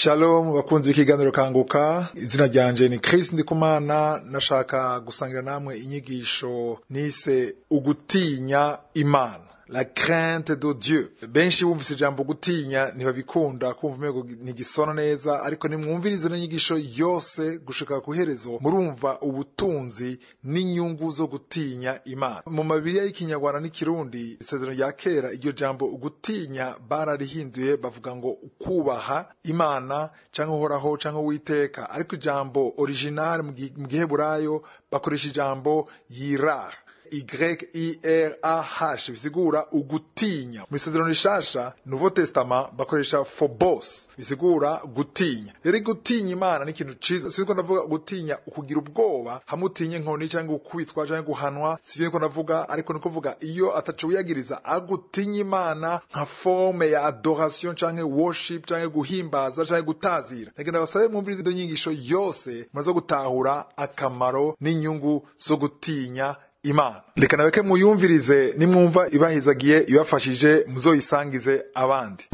Shalom bakunzi b'ikiganiro kanguka izina ryanje ni Chris Ndikumana nashaka gusangira namwe inyigisho nise ugutinya Imana la crainte de Dieu benshi bumvise ijambo gutinya ntibabikunda kumva umego ntigisona neza ariko nimwumvirize n'inyigisho yose gushika ku herezo murumva ubutunzi n'inyungu zo gutinya Imana mu mabiriya y'ikinyarwanda n'ikirundi isezerano rya kera iryo jambo gutinya bararihinduye bavuga ngo ukubaha Imana canke uhoraho canke uwiteka ariko ijambo original mu giheburayo bakoresha ijambo yirah Y-I-R-A-H bisigura ugutinya mu isezerano rishasha Nouveau Testament bakoresha phobos bisigura gutinya rero gutinya Imana ni ikintu ciza siko ndavuga gutinya ukugira ubwoba hamwe utinye nkoni cyangwa gukubitwa cyangwa guhanwa sivyo niko ndavuga ariko niko kuvuga iyo ataco wiyagiriza agutinya Imana nka forme ya adoration canke worship canke guhimbaza canke gutazira nagenda basabe mwumvirize izo nyigisho yose maze gutahura akamaro n'inyungu zo gutinya imana reka naweke muyumvirize nimwumva ibahizagiye ibafashije muzoyisangize abandi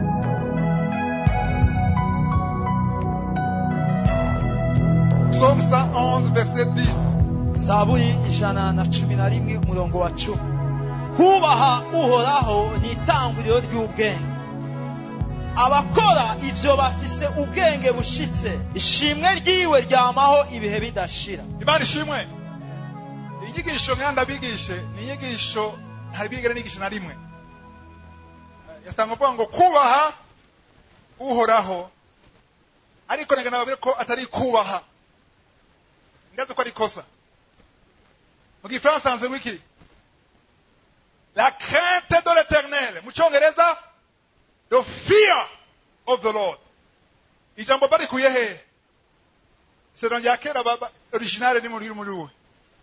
Psaume 111 verset 10 zaburi ijana na cumi na rimwe umurongo wa cumi kubaha uhoraho ni itanguriro ry'ubwenge abakora ivyo bafise ubwenge bushitse ishimwe ryiwe ryamaho ibihe bidashira imana ishimwe inyigisho nkaya ndabigishe ni inyigisho ntari bigere nigisha na rimwe yatanga kuvuga ngo kubaha uhoraho ariko nega nababwire ko atari kubaha ngaze ko ari kosa mu gifaransa hanze wiki la crainte de l'éternel mu cyongereza the fear of the lord ijambo barikuye hehe isezerano rya kera originale ni muri muri we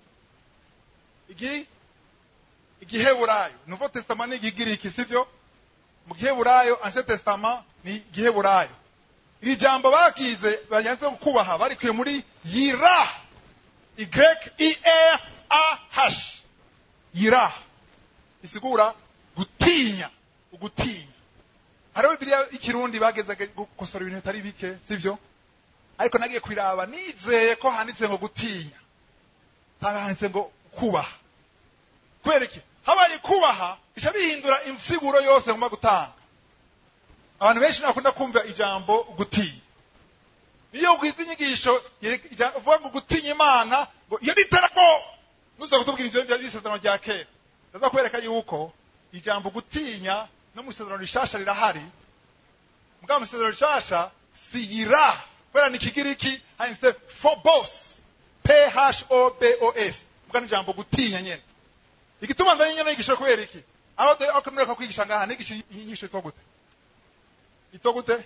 igi igiheburayo nouveau testament ni igigiriki sivyo mu giheburayo ancien testament ni igiheburayo iri jambo bagize bayanze kubaha barikuye muri yira y i r a h yira isigura gutinya ugutinya hariho bibiliya y'ikirundi bageze gukosora ibintu bitari bike sivyo ariko nagiye kwiraba nizeye ko handitse ngo gutinya haba handitse ngo kubaha kubera iki habaye kubaha bica bihindura insiguro yose ngomba gutanga abantu benshi nakunda kumva ijambo gutinya niyo ugwiza inyigisho uvuga ngo gutinya imana ngo iyo nitarago nuza kutubwira ivyo by'isezerano rya kera ndaza kwereka yuko ijambo gutinya no mu isezerano rishasha rirahari mugabo mu isezerano rishasha siyira kubera ni ikigiriki handitse phobos p h o b o s mbwa ni ijambo gutinya nyene igituma nzanye nyene yigisha kubera iki aho ako mureka kwigisha ngaha nigisha inyigisho itwa gute itwa gute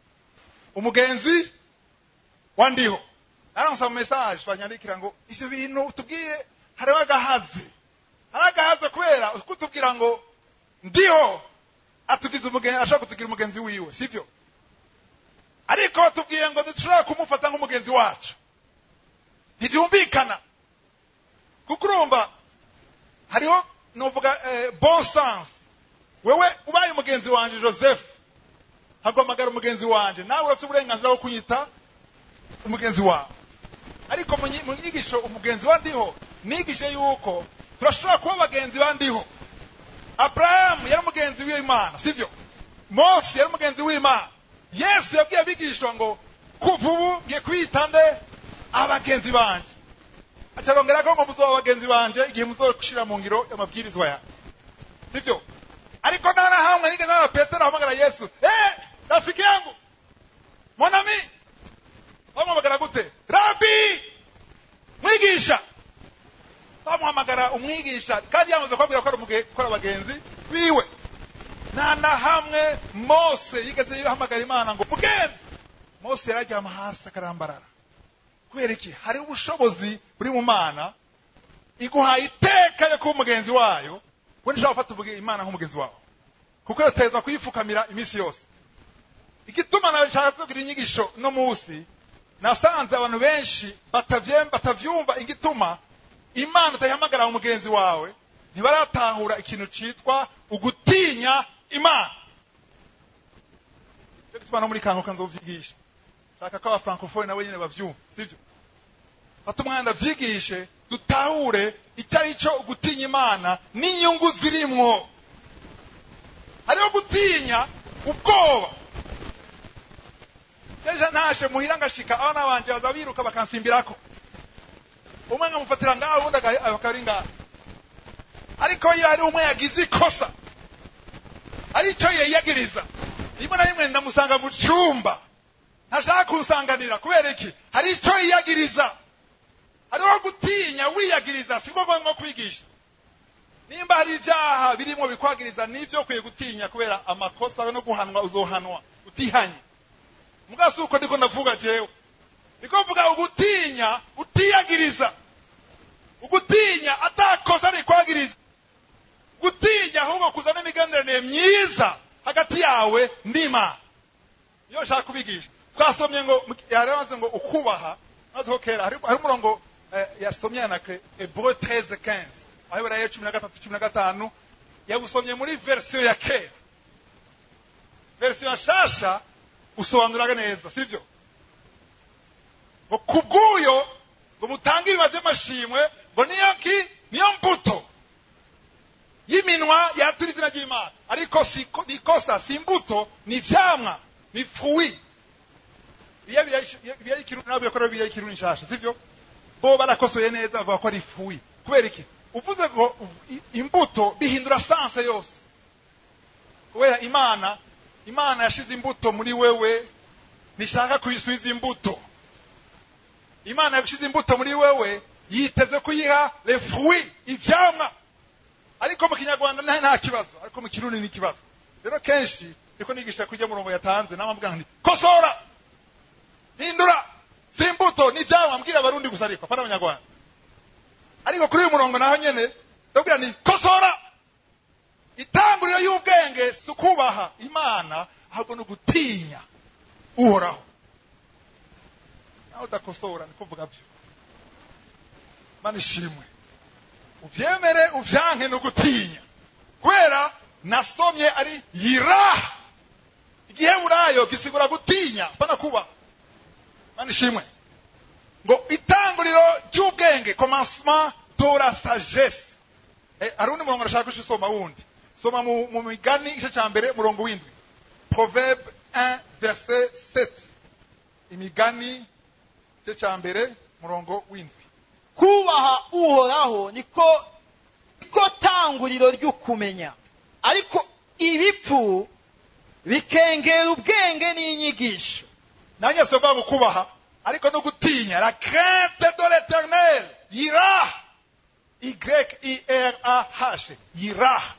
umugenzi wa ndiho naransa mu message banyandikira ngo ivyo bintu tubwiye hariho agahazi hari agahazi kubera kutubwira ngo ndiho atugize umugenzi ashaka kutugira umugenzi wiwe sivyo ariko tubwiye ngo ntidushobora kumufata nk'umugenzi wacu ntibyumvikana kuko urumva hariho nuvuga eh, bon sens wewe ubaye umugenzi wanje joseph hagomagara umugenzi wanje nawe urafite uburenganzira bwo kunyita umugenzi wawe ariko mu nyigisho umugenzi wa ndiho nigishe yuko turashobora kuba abagenzi ba ndiho aburahamu yari umugenzi w'imana sibyo mose yari umugenzi w'imana yesu yabwiye abigishwa ngo kuva ubu ngiye kwita nde abagenzi banje acarongera ko ngo muzoba abagenzi banje igihe muzoshira mu ngiro y'amabwirizwa yanjye sivyo ariko nta na hamwe nige na petero ahamagara yesu eh rafiki yangu monami bamuhamagara gute rabi mwigisha bamuhamagara umwigisha kandi yamaze kubabwira ko ari ko ari abagenzi biwe nta na hamwe mose yigeze yahamagara imana ngo mugenzi mose yararyama hasi akarambarara kubera iki hari ubushobozi buri mu mana iguhaye iteka yo kuba umugenzi wayo we ntishobora gufata imana nk'umugenzi wawe kuko yoteza kuyipfukamira iminsi yose igituma nawe nshaka kugira inyigisho no munsi nasanze abantu benshi batavyumva igituma imana utayihamagara umugenzi wawe ntibaratahura ikintu citwa ugutinya imana cyo gituma no muri kanguka nzovyigisha shaka ko abafrancofone nabo nyene bavyumva sivyo fata umwanya ndavyigishe dutahure icyo ari cyo gutinya imana n'inyungu zirimwo hariho gutinya ubwoba ejo ntashe muhira ngashika abana banje baza biruka bakansimbirako umwe nkamufatira ngaho uwundi aga- akari ngaho ariko iyo hari umwe yagize ikosa ari icyo yiyagiriza rimwe na rimwe ndamusanga mu cyumba ntashaka kunsanganira kubera iki hari icyo yiyagiriza hariho gutinya wiyagiriza si ngombwa nko kwigisha nimba hari ibyaha birimo bikwagiriza nibyo ukwiye gutinya kubera amakosa no guhanwa uzohanwa utihanye mugasi uko ndiko ndavuga jewe niko mvuga ugutinya utiyagiriza ugutinya atakosa rikwagiriza gutinya ahubwo kuzana imigenderanire myiza hagati yawe n'imana iyo nshaka kubigisha twasomye ngo yarabanze ngo ukubaha maze ko kera hari hari umurongo eh, yasomye yanake Hébreux 13 15 aho Ibrahim cumi na gatatu cumi na gatanu yawusomye muri verisiyo ya kera verisiyo ya shasha usobanuraga neza sibyo ngo kubw'uyo ngo mutange ibibazo by'amashimwe ngo niyo ki niyo mbuto y'iminwa yatura izina ry'imana ariko si ko- ni ikosa si imbuto ni ivyamwa ni fuwi biya biya ikirundi nabwo yakora biya ikirundi nshasha sivyo bo barakosoye neza bavuga ko ari fuwi kubera iki uvuze ngo i- imbuto bihindura sanse yose kubera imana imana yashize imbuto muri wewe ntishaka kuyisubiza imbuto imana yashize imbuto muri wewe yiteze kuyiha le fruit ivyamwa ariko mu kinyarwanda nta nta kibazo ariko mu kirundi ni ikibazo rero kenshi niko nigisha kujya murongo yatanze namabwira nti kosora hindura si imbuto ni ivyamwa mbwira abarundi gusa ariko apana abanyarwanda ariko kuri uyu murongo naho nyene ndabwira nti kosora itanguriro y'ubwenge si ukubaha imana ahubwo ni ugutinya uhoraho nawe udakosora ni kuvuga byo mana ishimwe uvyemere uvyanke no gutinya kubera nasomye ari yiraha igiheburayo gisigura gutinya pana kuba mana ishimwe ngo itanguriro ry'ubwenge commencement de la sagesse eh, hari undi murongo nashaka usoma wundi soma mu, mu migani igice ca mbere murongo w'indwi proverbe 1 verset 7 imigani igice ca mbere murongo w'indwi kubaha uhoraho niko niko tanguriro ry'ukumenya ariko ibipfu bikengera ubwenge n'inyigisho nanjye sovuga ngo kubaha ariko no gutinya la crainte de l'éternel yiraha y i r a h yiraha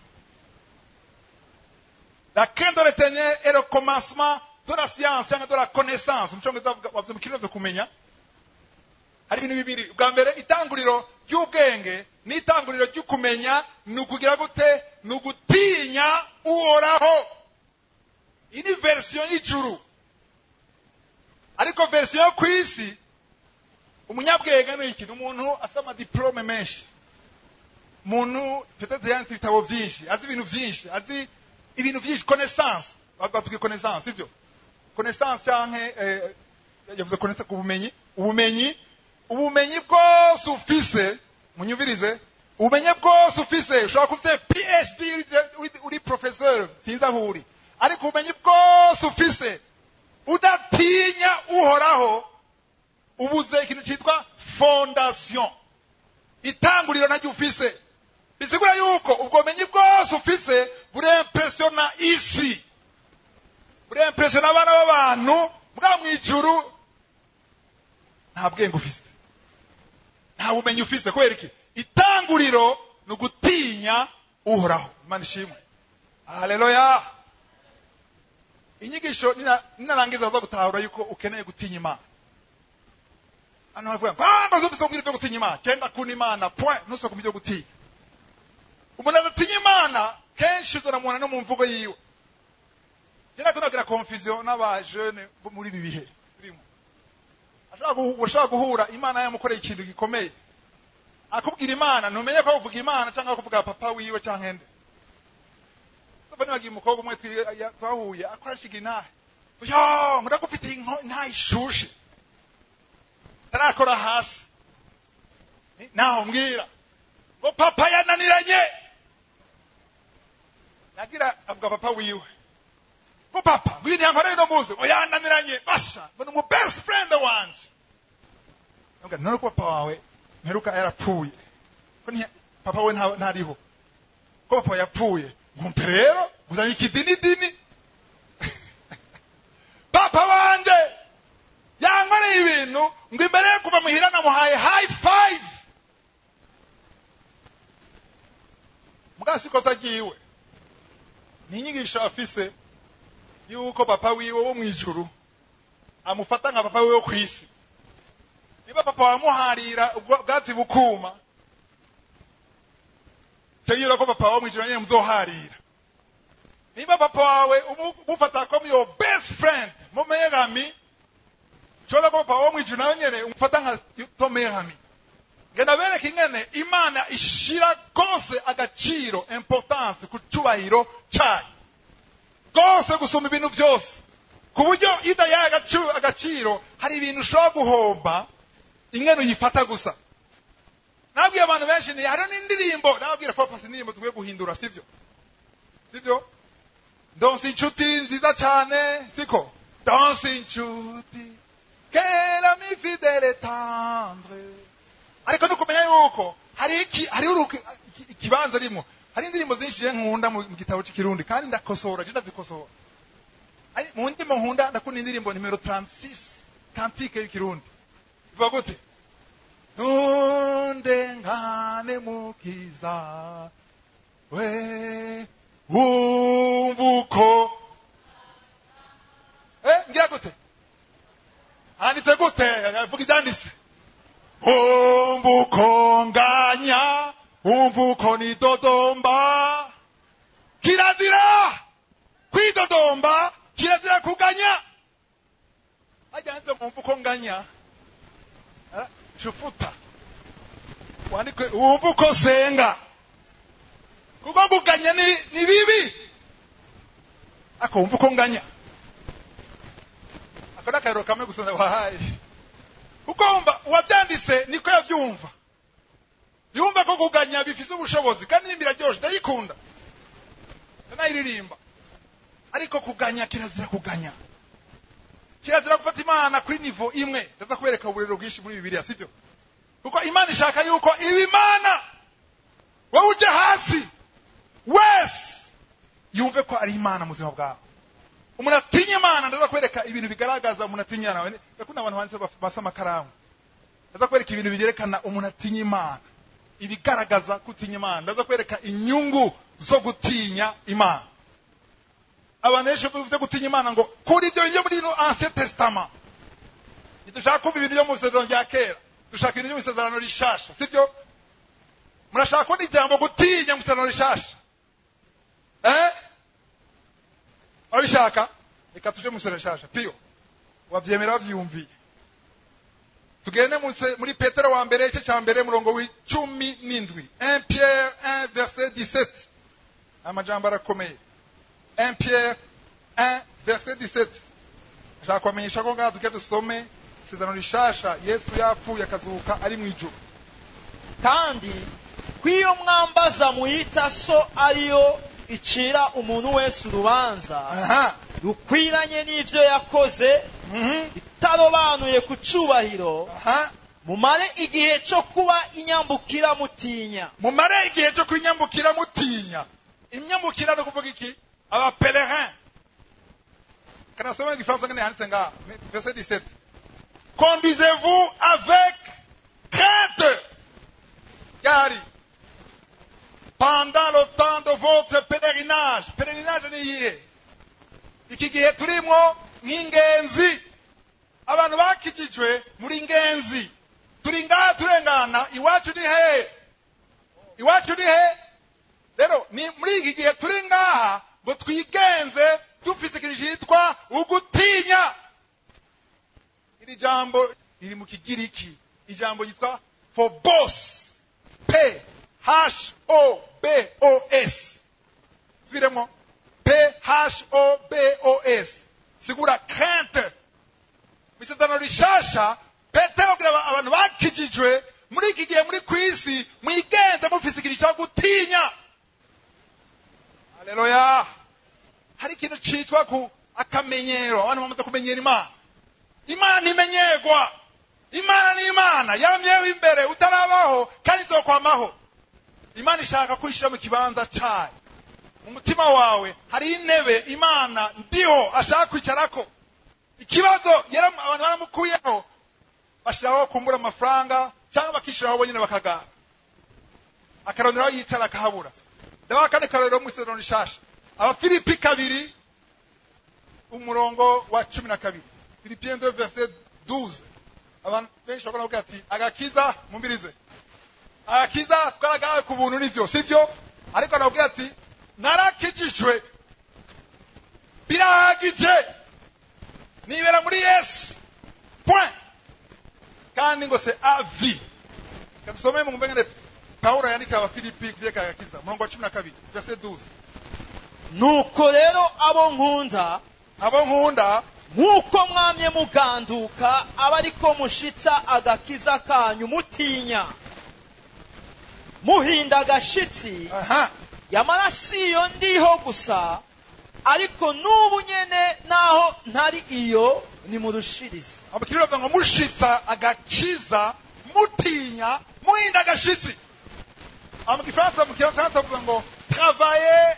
la crainte de l'éternel est le commencement de la science cyangwa de la connaissance mu cyongereza bavuga- bavuze mu kirundi kumenya hari ibintu bibiri bwa mbere itanguriro ry'ubwenge n'itanguriro ry'ukumenya ni ukugira gute ni ugutinya uhoraho iyi ni verisiyo y'ijuru ariko verisiyo yo ku isi umunyabwenge ni iki ni umuntu afite amadiporome menshi umuntu petete yanditse ibitabo byinshi azi ibintu byinshi azi ibintu byinshi connaissance batubwiye connaissance sibyo connaissance cyangwa eh, yavuze connaissance ku bumenyi ubumenyi ubumenyi bwose ufise munyumvirize ubumenyi bwose ufise ushobora kuba ufite phd uri- uri- uri professeur sinzi aho uri ariko ubumenyi bwose ufise udatinya uhoraho ubuze ikintu cyitwa fondation itanguriro naryo ufise bisigura yuko ubwo bumenyi bwose ufise burempresiona isi burempresiona abana b'abantu bwa mu ijuru nta bwenge ufise nta bumenyi ufise kubera iki itanguriro ni ugutinya uhoraho imana ishimwe haleluya inyigisho nina- ninarangiza baza gutahura yuko ukeneye gutinya imana hano baravuga ngo ah ngo zumvise ubwira byo gutinya imana genda kuna imana point ntusoko kumenya gutinya umuntu adatinya imana kenshi uzanamubona no mu mvugo yiwe njye nakunda kugira confusion n'abajene bo muri ibi bihe turimo ashobora guhu- ushobora guhura imana yamukoreye ikintu gikomeye akubwira imana ntumenye ko avuga imana cyangwa kuvuga papa wiwe cyangwa ende Ndumva nibagiye umukobwa umwe twi- ya- twahuye akora shiga intahe yo ndagufitiye inko- inka ishushe tarakora hasi Ni- naho mbwira ngo papa yananiranye yagira avuga papa wiwe ngo papa ngwini yankoreye no muzi ngo yananiranye basha ngo ni umu best friend wanje Ndavuga, none ko papa wawe mperuka yarapfuye ko nti- papa we nta- ntariho ko papa yapfuye ngumpe rero nguzanye ikidinidini papa wanje yankoreye ibintu ngo imbere yo kuva muhira namuhaye high five mugabo si ikosa ryiwe ni inyigisho afise yuko papa wiwe wo mu ijuru amufata nka papa wiwe wo ku isi niba papa wamuharira ubwo bwatsi bukuma cyo yira ko papa wo mu ijuru nyine muzoharira niba papa wawe umu- umufata ko your best friend mu megami cyoza ko papa wo mu ijuru nawe nyene umufata nka to megami genda bereka ingene imana ishira rwose agaciro importance ku cyubahiro cyayo rwose gusumba ibintu byose ku buryo iyo udayaye agaciro, agaciro hari ibintu ushobora guhomba ingene uyifata gusa nabwiye abantu benshi ni hariho n'indirimbo nababwira fopasi indirimbo tukwiye guhindura sibyo sibyo donsi inshuti nziza cyane siko donsi inshuti kera mi fidele tendre ariko no kumenya yuko hari iki hari uruki iki- ikibanza rimwo hari indirimbo zinshi je nkunda mu mu gitabo cy'ikirundi kandi ndakosora je ndazikosora Ari- mu ndimo nkunda ndakunda indirimbo nimero 36 kantike y'ikirundi ivuga gute ntundengane mukiza we wumva uko eh ngira gute handitse gute vuga ibyanditse wumva uko nganya wumva uko nidodomba kirazira kwidodomba kirazira kuganya hajya handitse wumva uko nganya Ah, chufuta wandikwe wumva uko senga kuko kuganya ni, ni bibi ako wumva uko nganya ako ni akarero kamwe gusa wahaye kuko wumva uwabyanditse niko yabyumva yumva ko kuganya bifite ubushobozi kandi nimba iraryoshe ndayikunda ndanayiririmba ariko kuganya kirazira kuganya kirazira gufata imana kuri nivo imwe ndaza kubereka uburero bwinshi muri bibiliya sibyo kuko imana ishaka yuko iba imana wowe uje hasi wese yumve ko ari imana mu buzima bwawe umuntu atinya imana ndaza kwereka ibintu bigaragaza umuntu atinya imana ndakunda abantu banditse baf- basa amakaramu ndaza kwereka ibintu bigerekana umuntu atinya imana ibigaragaza kutinya imana ndaza kwereka inyungu zo gutinya imana abantu benshi bivuze gutinya imana ngo kuri ibyo bintu byo muri ino ancien testament ntidushaka kumva ibintu byo mu isezerano rya kera dushaka ibintu byo mu isezerano rishasha sibyo murashaka kubona ijambo gutinya mu isezerano rishasha eh abishaka reka tuje mu isezerano rishasha piyo wabyemera wabyumviye tugende mu se- muri petero wa mbere igice cya mbere murongo w'icumi n'indwi 1 pierre 1 verset 17 amajambo arakomeye 1 Pierre 1 verset 17 ashaka kubamenyesha ko ngaha tujya dusome isezerano rishasha yesu yapfuye akazuka ari mu ijuru kandi ko iyo mwambaza muyita so ariyo icira umuntu wese urubanza aha rukwiranye n'ibyo yakoze mhm itarobanuye ku cyubahiro aha mumare igihe cyo kuba inyambukira mutinya mumare igihe cyo kwinyambukira mutinya imyambukira ni ukuvuga iki abapelerin kanasome mu gifaransa ngene handitse ngaha verset 17 conduisez-vous avec crainte yari pendant le temps de votre pèlerinage pèlerinage ni iyihe iki gihe turimo nk'ingenzi abantu bakijijwe muri ngenzi turi ngaha turengana iwacu ni he iwacu ni he rero ni muri iki gihe turi ngaha ngo twigenze dufise ikintu cyitwa ugutinya iri jambo riri mu kigiriki ijambo ryitwa phobos p h o b o s subiremo p h o b o s sigura crainte mu isezerano rishasha petero abwira aba- abantu bakijijwe muri iki gihe muri ku isi mwigende mufise ikintu cyo gutinya haleluya hari ikintu citwa ku akamenyero abantu bamaze kumenyera imana imana ntimenyerwa imana ni imana yamyeho imbere utarabaho kandi izokwamaho imana ishaka kwishyira mu kibanza cyayo mu mutima wawe hari intebe imana ndiho ashaka kwicarako ikibazo yara- abantu baramukuyeho bashyiraho kumbura amafaranga cyangwa bakishyiraho bonyine bakagara akarondera aho yicara akahabura ndabaha kandi karorero mu isezerano rishasha abafilipi kabiri umurongo wa cumi na kabiri filipien de verset 12 abantu benshi bakora bavuga ati agakiza mumbirize agakiza twaragawe ku buntu nivyo sivyo ariko anabwira ati narakijijwe birahagije nibera muri yesu point kandi ngo se avi kadusome mu mbengene pawulo yandikira abafilipi kuvyerekeye agakiza umurongo wa cumi na kabiri verset 12 nuko rero abo nkunda abo nkunda nk'uko mwamye muganduka aba ariko mushitsa agakiza kanyu mutinya muhinda agashitsi aha yamara si iyo ndiho gusa ariko n'ubu nyene naho ntari iyo nimurushirize abakiriya bavuga ngo mushitsa agakiza mutinya muhinda agashitsi Ah, mu gifaransa mu gifaransa bavuga ngo travaillez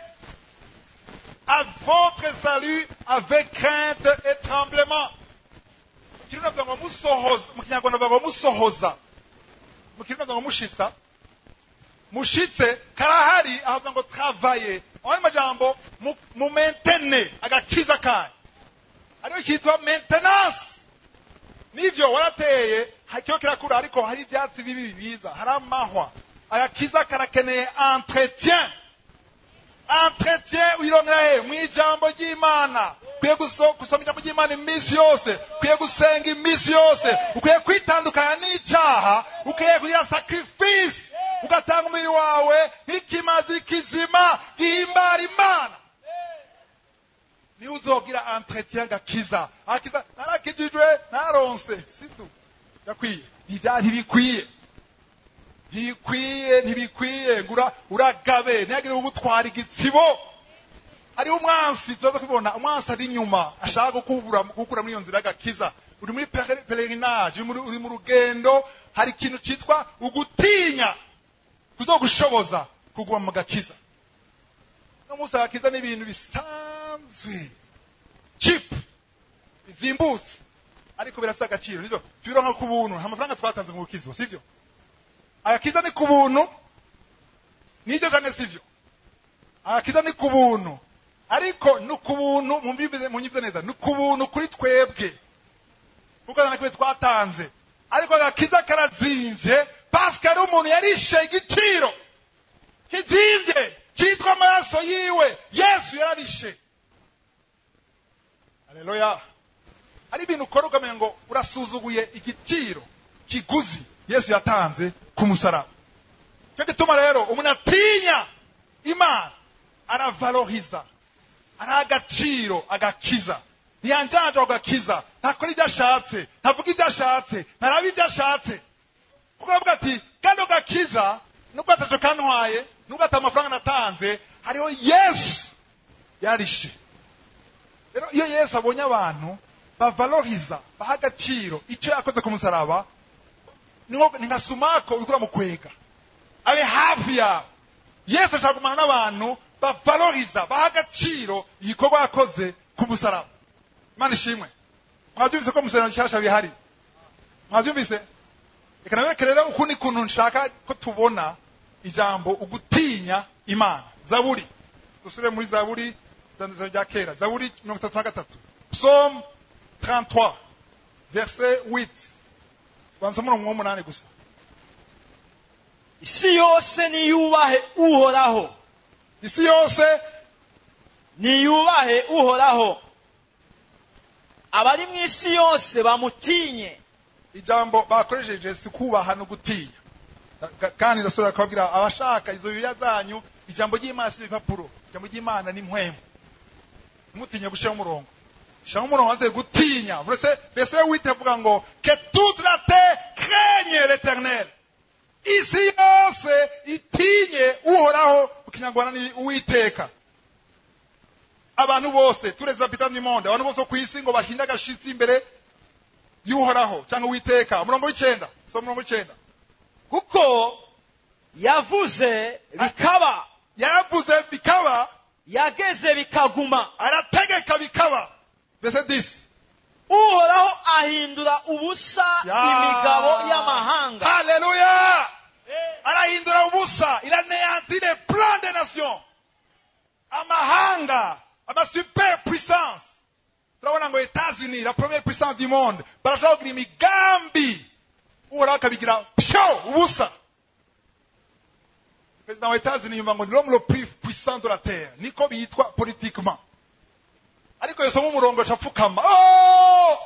à votre salut avec crainte et tremblement mu kirundi bavuga ngo musohoza mu kinyarwanda bavuga ngo musohoza mu kirundi bavuga ngo mushitsa mushitse karahari ahavuga ngo travaillez abandi majambo mu- mu mentene agakiza kanyu ariyo cyitwa maintenance nivyo warateye hakiho kirakura ariko hari ivyatsi bibi biza hari amahwa agakiza karakeneye entretien entretien uyirongera he mu ijambo ry'imana ukwiye guso- gusoma ijambo ry'imana iminsi yose ukwiye gusenga iminsi yose ukwiye kwitandukanya n'icyaha ukwiye kugira sacrifice ugatanga umubiri wawe nk'ikimazi kizima gihimbara imana niwe uzogira entretien gakiza akiza narakijijwe naronse situ yakwiye Ntibya- ntibikwiye ntibikwiye ntibikwiye ngura uragabe ntihagire ugutwara igitsibo hariho umwansi tuza kubibona umwansi ari inyuma ashaka gukura gukura muri iyo nzira y'agakiza uri muri pere- pelerinage uri muri- uri mu rugendo hari ikintu cyitwa ugutinya kuzogushoboza kuguma mu gakiza no munsi agakiza ni ibintu bisanzwe chip bizimbutse ariko birafite agaciro nibyo tubironka ku buntu nta mafaranga twatanze mu bukizo sivyo agakiza ni ku buntu nibyo kandi sivyo agakiza ni ku buntu ariko ni ku buntu mumvize munyize neza ni ku buntu kuri twebwe kuko nta na kimwe twatanze ariko agakiza karazimvye pasika ari umuntu yarishe igiciro kizimvye cyitwa amaraso yiwe yesu yararishe haleluya hari ibintu ukora ukamenya ngo urasuzuguye igiciro kiguzi yesu yatanze ku musaraba cyo gituma rero umuntu atinya imana aravaloriza araha agaciro agakiza ntiyanjanja agakiza ntakora ibyo ashatse ntavuga ibyo ashatse ntaraba ibyo ashatse kuko aravuga ati kandi ako gakiza nubwo ataco kantwaye nubwo ata amafaranga natanze hariho yesu yarishe rero iyo yesu abonye abantu bavaloriza baha agaciro icyo yakoze ku musaraba ni nko- ni nka sumako urikura mu kwega abe hafi yawe yesu ashaka kumana n'abantu bavaloriza baha agaciro igikorwa yakoze ku musaraba imana ishimwe mwabyumvise ko musaraba nshyashya bihari mwabyumvise reka nabereke rero ukundi kuntu nshaka ko tubona ijambo ugutinya imana zaburi dusubire muri zaburi zanditswe rya kera zaburi mirongo itatu na gatatu psalm 33 verset 8 banza umurongo w'umunani gusa isi yose niyubahe uhoraho isi yose niyubahe uhoraho abari mu isi yose bamutinye ijambo bakoresheje si kubaha no gutinya Ka- kandi ndasubira kubabwira abashaka izo bibiliya zanyu ijambo ry'imana si ibipapuro ijambo ry'imana ni mpwemu ntimutinye gushyiraho umurongo shaka umurongo wanze gutinya mbese mbese wite avuga ngo que toute la terre craigne l'éternel isi yose itinye uhoraho mu kinyarwanda ni uwiteka abantu bose tous les habitants du monde abantu bose bo ku isi ngo bahinde agashitsi imbere y'uhoraho cyangwa uwiteka umurongo w'icenda so umurongo w'icenda kuko yavuze bikaba yaravuze bikaba yageze bikaguma arategeka bikaba mbese disi uhoraho ahindura ubusa Ya. imigabo y'amahanga haleluya arahindura ubusa il anéantit les plans des nations amahanga ama super puissance turabona ngo etats-unis la première puissance du monde barashobora kugira imigambi uhoraho akabigira pyo ubusa perezida wa etats-unis yumva ngo ni l'homme le plus puissant de la terre niko bitwa politiquement ariko yosoma umurongo acapfukama oh!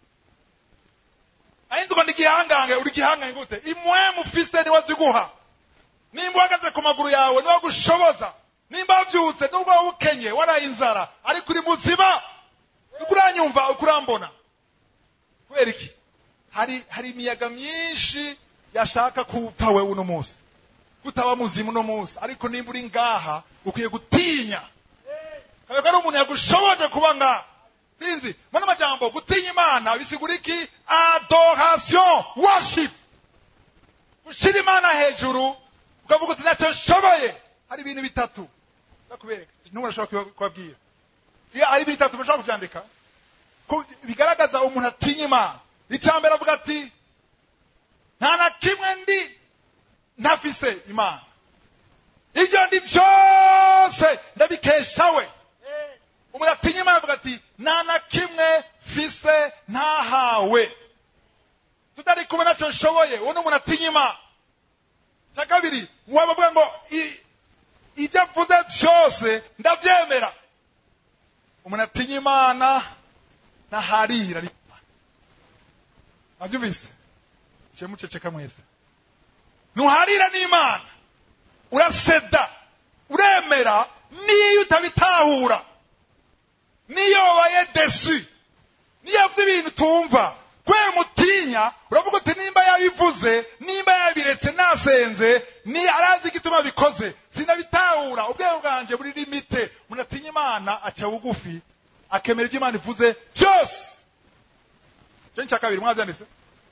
ahinze ngo ndi igihangange uri igihangange gute imwe mufise niwe ziguha nimba uhagaze ku maguru yawe niwe gushoboza nimba wabyutse nubwo waba ukenye waraye inzara ariko uri muzima uko uranyumva uko urambona kubera iki hari hari imiyaga myinshi yashaka kupfa wewe uno munsi kutaba muzima uno munsi ariko nimba uri ngaha ukwiye gutinya kabeko ari umuntu yagushoboje kuba ngaha sinzi muri amajambo gutinya imana bisigura iki adoration worship gushyira imana hejuru ukavuga uti ntacyo nshoboye hari ibintu bitatu ndakubereka n'ubu urashobora kubabwira iyo ari ibintu bitatu mushobora kubyandika ko bigaragaza umuntu atinya imana icya mbere avuga ati nta na kimwe ndi ntafise imana ibyo ndi byose ndabikesha we umuntu atinya imana avuga ati nta na kimwe fise ntahawe tutari kumwe nacyo nshoboye uwo ni umuntu atinya imana cya kabiri waba avuga ngo i- ibyo mvuze byose ndabyemera umuntu atinya imana ntaharira abyumvise cye muceceka mwese ntuharira n'imana uraseda uremera niyo utabitahura niyo wabaye desu niyo avuze ibintu utumva kubera umutinya uravuga uti nimba yabivuze nimba yabiretse nasenze ni arazi igituma bikoze sinabitahura ubwenge bwanjye buri limite umuntu atinya imana aca bugufi akemera ibyo imana ivuze byose icyo ni icya kabiri mwabyanditse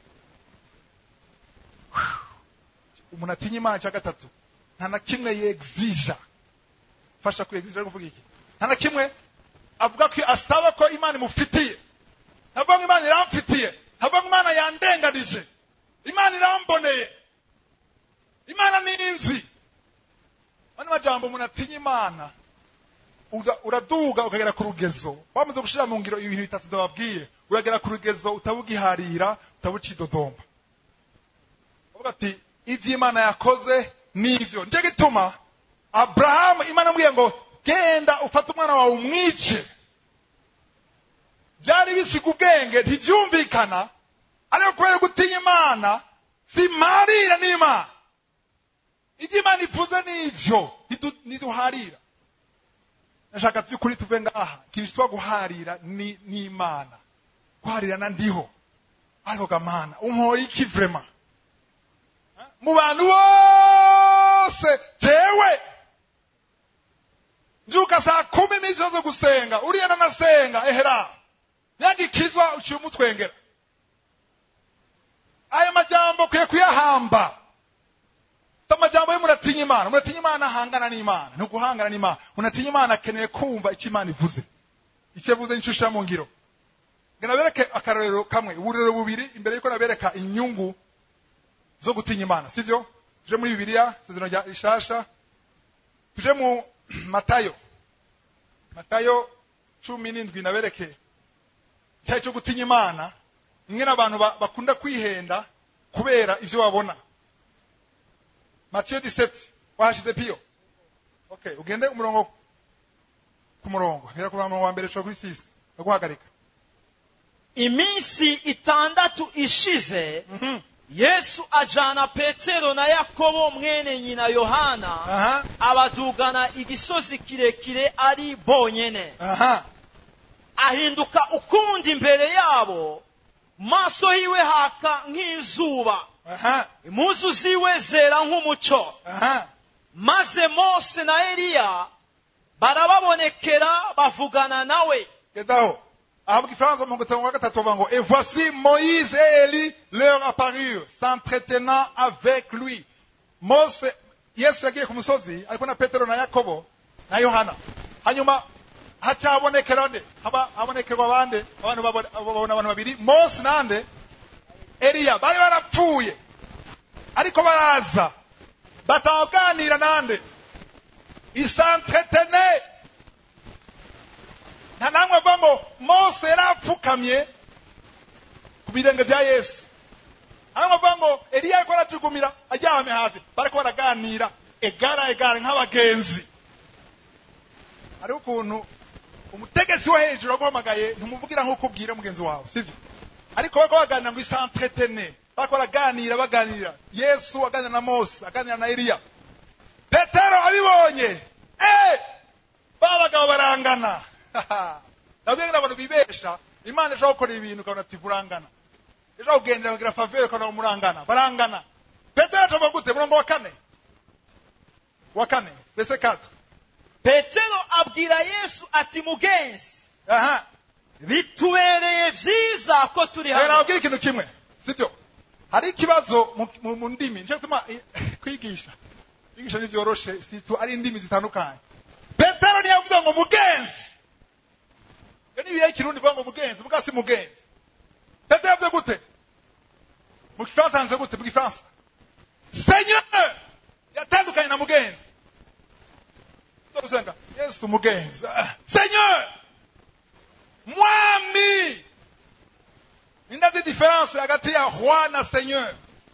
umuntu atinya imana cya gatatu nta na kimwe yegzija fasha ku yegzija kuvuga iki nta na kimwe avuga ko asaba ko imana imufitiye ntavuga ngo imana iramfitiye ntavuga ngo imana yandenganije imana iramboneye imana ni inzi ano majambo umuntu atinya imana ura- uraduga ukagera ku rugezo wamaze gushira mu ngiro ibintu bitatu ndababwiye uragera ku rugezo utabugiharira utabucidodomba uvuga ati ibyo imana yakoze nivyo nicyo gituma aburahamu imana amubwiye ngo genda ufate umwana wawe umwice byari bisiga ubwenge ntibyumvikana ariko kubera gutinya imana simarira n'imana ibyo imana ivuze nivyo ntidu- ntiduharira ndashaka by'ukuri tuve ngaha ikintu cyitwa guharira ni n'imana guharira na ndiho ariko gamana umpoye iki vrema mu bantu bose jewe mbyuka saa kumi iminsi yose gusenga uriya nanasenga ehera nyagikizwa uciye umutwengera ayo majambo ukwiye kuyahamba si amajambo yo muratinya imana muratinya imana ahangana n'imana ni uguhangana n'imana muratinya imana akeneye kumva icyo imana ivuze icyo yavuze nicyo ushyira mu ngiro ngo nabereke akarorero kamwe uburero bubiri imbere y'uko nabereka inyungu zo gutinya imana sibyo tuje muri bibiliya isezerano rya rishasha tuje mu matayo matayo cumi n'indwi nabereke icyaha cyo gutinya imana imwe n'abantu ba- bakunda kwihenda kubera ibyo babona matiyo 17 wahashize piyo okay ugende umurongo ku murongo hera ku murongo wa mbere cyo kuri sisi ndaguhagarika iminsi itandatu ishize Mhm. yesu ajana petero na yakobo mwene nyina yohana aha abadugana igisozi kirekire ari bonyene aha ahinduka ukundi imbere yabo maso yiwe haka nk'izuba aha impuzu ziwe zera nk'umuco aha maze mose na eliya barababonekera bavugana nawe gezaho aha mu gifaransa mu gitabo wa gatatu bavuga ngo et voici moïse et élie leur apparurent s'entretenant avec lui mose yesu yagiye ku musozi ariko na petero na yakobo na yohana hanyuma hacyabonekera nde haba habonekerwa bande abantu babona babona abantu babiri mose nande eliya bari barapfuye ariko baraza bataganira nande isentretene nta namwe avuga ngo mose yari apfukamye ku birenge bya yesu nta namwe avuga ngo eliya ariko arajugumira aryamye hasi bariko baraganira egara egara nk'abagenzi hariho ukuntu umutegetsi wo hejuru aguhamagaye ntumuvugira nk'uko ubwira mugenzi wawe sibyo ariko bariko baganira ngo isentretene bariko baraganira baganira yesu aganira na mose aganira na eliya petero abibonye eh ba bagabo barangana nabyo abantu bibesha imana ishobora gukora ibintu ukabona ati burangana ishobora kugendera kugira favere ukabona murangana barangana petero atavuga gute murongo wa kane wa kane mbese kata petero abwira yesu ati mugenzi aha bitubereye byiza ko turi rero hano nababwira ikintu kimwe sibyo hari ikibazo mu- mu mu ndimi nicyo gituma eh, kwigisha kwigisha ntibyoroshe situ ari indimi zitandukanye petero ntiyavuze ngo mugenzi iyo ni ibihe ikirundi kuvuga ngo mugenzi muga si mugenzi petero yavuze gute mu gifaransa handitse gute mu gifaransa seigneur yatandukanye na mugenzi usenga yesu mugenzi Ah, seigneur mwami nindazi diferanse hagati ya roi na seigneur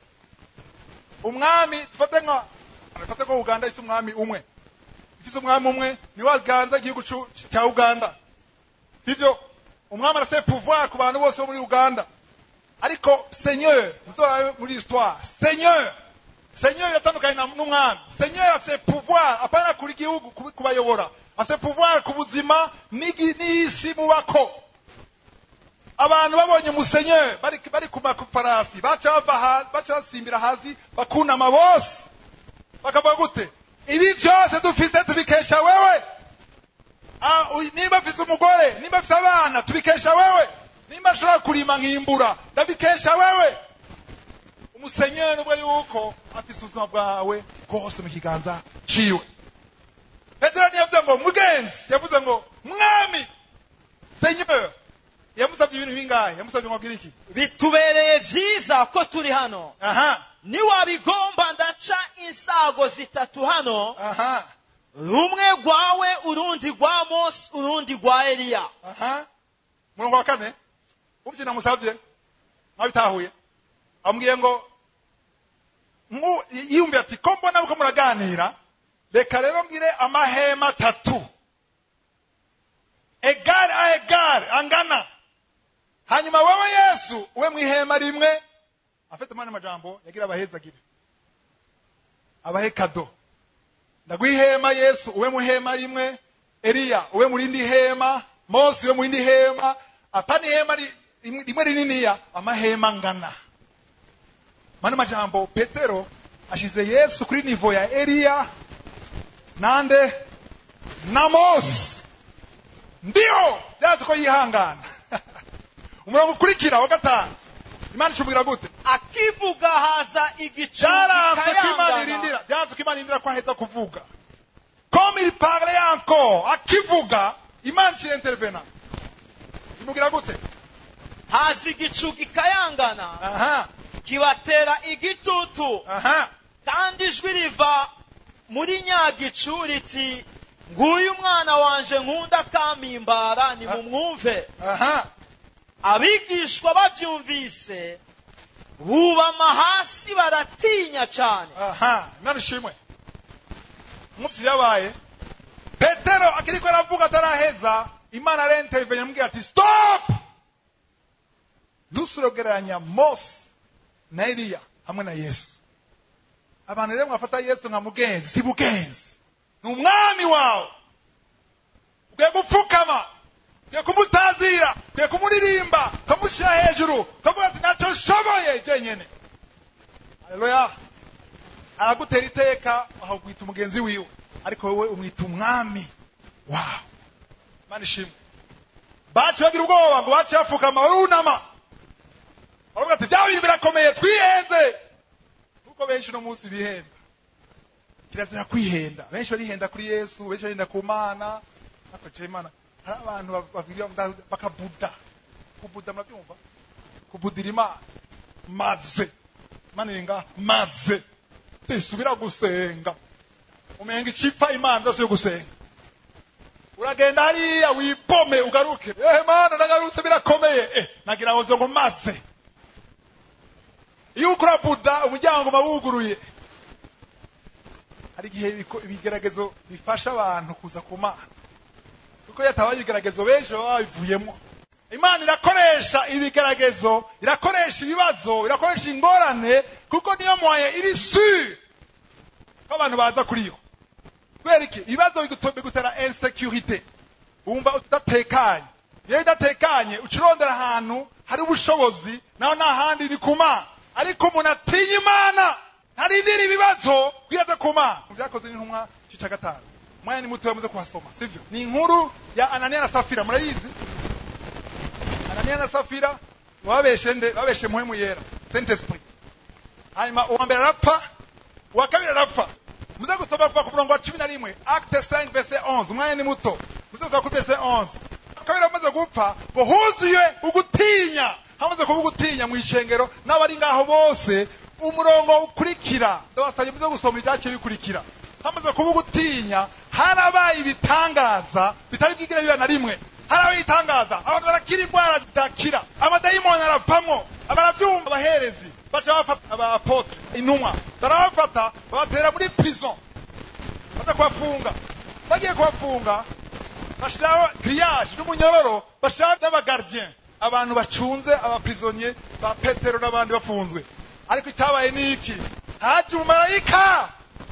umwami tufate nka tufate ko uganda ifise umwami umwe ifise umwami umwe niwe aganza igihugu cu- cya uganda sivyo umwami arafite pouvoir ku bantu bose bo muri uganda ariko seigneur muzorabe muri histoire seigneur seigneur iratandukanye na- n'umwami seigneur afite pouvoir apana kuri igihugu kubi- kubayobora afite pouvoir ku buzima n'igi- n'isi mubako abantu babonye musenyeri bari, bari ku mafarasi baca bava ha- baca basimbira hasi bakunama bose bakavuga gute ibi byose dufise tubikesha wewe Ah, uy- nimba mfise umugore nimba mfise abana tubikesha wewe nimba nshobora kurima nkimbura ndabikesha wewe umusenyeri ubwo yuko afise ubuzima bwawe bwose mu kiganza ciwe petero ntiyavuze ngo mugenzi yavuze ngo mwami senyeri yamusabye ibintu bingahe yamusabye ngo agire iki bitubereye byiza ko turi hano aha niwabigomba ndaca insago zitatu hano aha rumwe rwawe urundi rwa mose urundi rwa eliya aha murongo wa kane umvye namusavye mwabitahuye amubwiye ngo nku- yiyumviye ati ko mbona uko muraganira reka rero ngire amahema atatu egare a egare angana hanyuma wewe yesu ube mu ihema rimwe afite mwana majambo yagira abahezagire abahe kado ndaguha ihema yesu ube mu ihema rimwe eliya ube mu rindi hema mose ube mu rindi hema apana ihema ri- rimwe rimwe rininiya amahema angana mwana majambo petero ashize yesu kuri nivo ya eliya nande na mose ndiyo byazi ko yihangana umurongo ukurikira wa gatanu imana ishubwira gute akivuga haza igicu byaranze ko imana gikayangana. irindira byaranze ko imana irindira ko aheza kuvuga comme il parlait encore akivuga imana ishira intervena imubwira gute haza igicu gikayangana aha kibatera igitutu aha kandi ijwi riva muri nyagicu riti nguyu umwana wanje nkunda kampimbara nimumwumve aha abigishwa babyumvise bubama hasi baratinya cyane aha imana ishimwe umunsi yabaye petero akiriko aravuga ataraheza imana arentervenya amubwira ati stop ntusurogeranya mose na eliya hamwe na yesu abantu rero mwafata yesu nka mugenzi si mugenzi ni umwami wawe ukwiye gupfukama kwiye kumutazira kwiye kumuririmba ukamushyira hejuru ukavuga ati ntacyo nshoboye jenyene haleluya aragutera iteka ahagwita umugenzi wiwe ariko wowe umwita umwami wawe imana ishimwe baci bagira ubwoba ngo baci bapfukama barunama baravuga ati bya bintu birakomeye twihenze kuko benshi uno munsi bihenda kirazira kwihenda benshi barihenda kuri yesu benshi barihenda ku mana ariko je imana hari abantu bagira bakabuda kubuda murabyumva kubudira imana maze imana iri ngaha maze tisubira gusenga umenga icipfa imana zose yo gusenga uragenda hariya wipome ugaruke ehe mana nagarutse birakomeye eh nagira ngo ngo maze iyo ukora buda umuryango uba wuguruye hari igihe ibiko- ibigeragezo bifasha abantu kuza ku mana kuko iyo hatabaye ibigeragezo benshi baba babivuyemo imana irakoresha ibigeragezo irakoresha ibibazo irakoresha ingorane kuko niyo mwaye iri sure ko abantu baza kuri yo kubera iki ibibazo biguto- bigutera insecurity wumva udatekanye iyo udatekanye uca urondera ahantu hari ubushobozi naho nta handi ni ku mana ariko umuntu atinya imana ntarindira ibibazo bwiraza ku mana mu byakoze n'intumwa cyica gatanu umwanya ni muto muze kuhasoma sivyo ni inkuru ya ananiya na safira murayizi ananiya na safira babeshe nde babeshe muhemu yera saint esprit hanyuma uwa mbere arapfa uwa kabiri arapfa muze gusoma kuva ku murongo wa cumi na rimwe acte 5 verse 11 umwanya ni muto muze gusoma kuri verse 11 kabiri amaze gupfa ngo huzuye ugutinya hamaze kuba ugutinya mu ishengero n'abari ngaho bose umurongo ukurikira ndabasabye muze gusoma ibyaciye bikurikira hamaze kuba ugutinya harabaye ibitangaza bitari bwigire biba na rimwe harabaye ibitangaza abantu barakira indwara zidakira amadayimoni aravamwo barabyumva abaherezi baca bafata abapotre intumwa barabafata babatera muri prison baza kubafunga bagiye kubafunga bashiraho grillage n'umunyororo bashiraho n'abagardien abantu bacunze abaprisonnier ba petero n'abandi bafunzwe ariko icyabaye ni iki haje umumarayika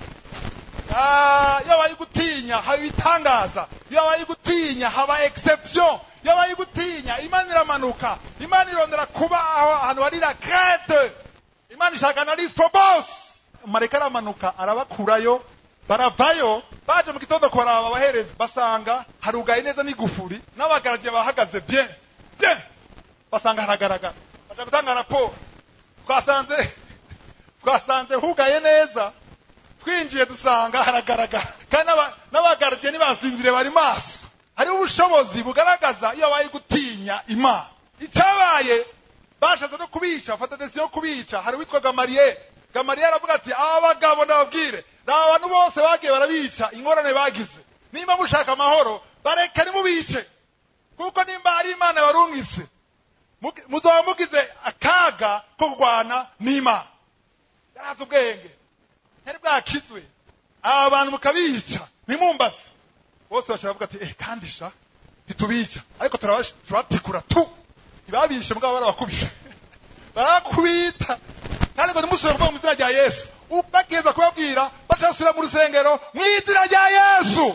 Ah, iyo abaye gutinya haba ibitangaza iyo abaye gutinya haba exception iyo abaye gutinya imana iramanuka imana irondera kuba aho ahantu hari la crete imana ishaka na phobos marayika aramanuka arabakurayo baravayo baje mu gitondo kubaraba abaherezi basanga harugaye neza n'igufuri n'abagaragiye bahagaze bien bien basanga haragaragara baja gutanga raporo twasanze twasanze hugaye neza twinjiye dusanga haragaragara kandi n'aba- n'abagaragiye ntibasinzire bari maso hariho ubushobozi bugaragaza iyo babaye gutinya imana icyabaye bashatse no kubica bafata desiyo yo kubica hari uwitwa gamariyeri gamariyeri aravuga ati aba bagabo ndababwire ni abantu bose bagiye barabica ingorane bagize nimba mushaka amahoro bareke nimubice kuko nimba hari imana barungitse mugi- muzaba mugize akaga ko kurwana n'imana yarazi ubwenge ntari bwakizwe aba bantu mukabica ntimumbaze bose bashobora kuvuga ati eh kandi sha ntitubica ariko turabash- turabatikura tu ntibabishe mugabo barabakubise barakubita kandi ngo ntimusubire kuvuga mu izina rya yesu bageza kubabwira baca basubira mu rusengero mu izina rya yesu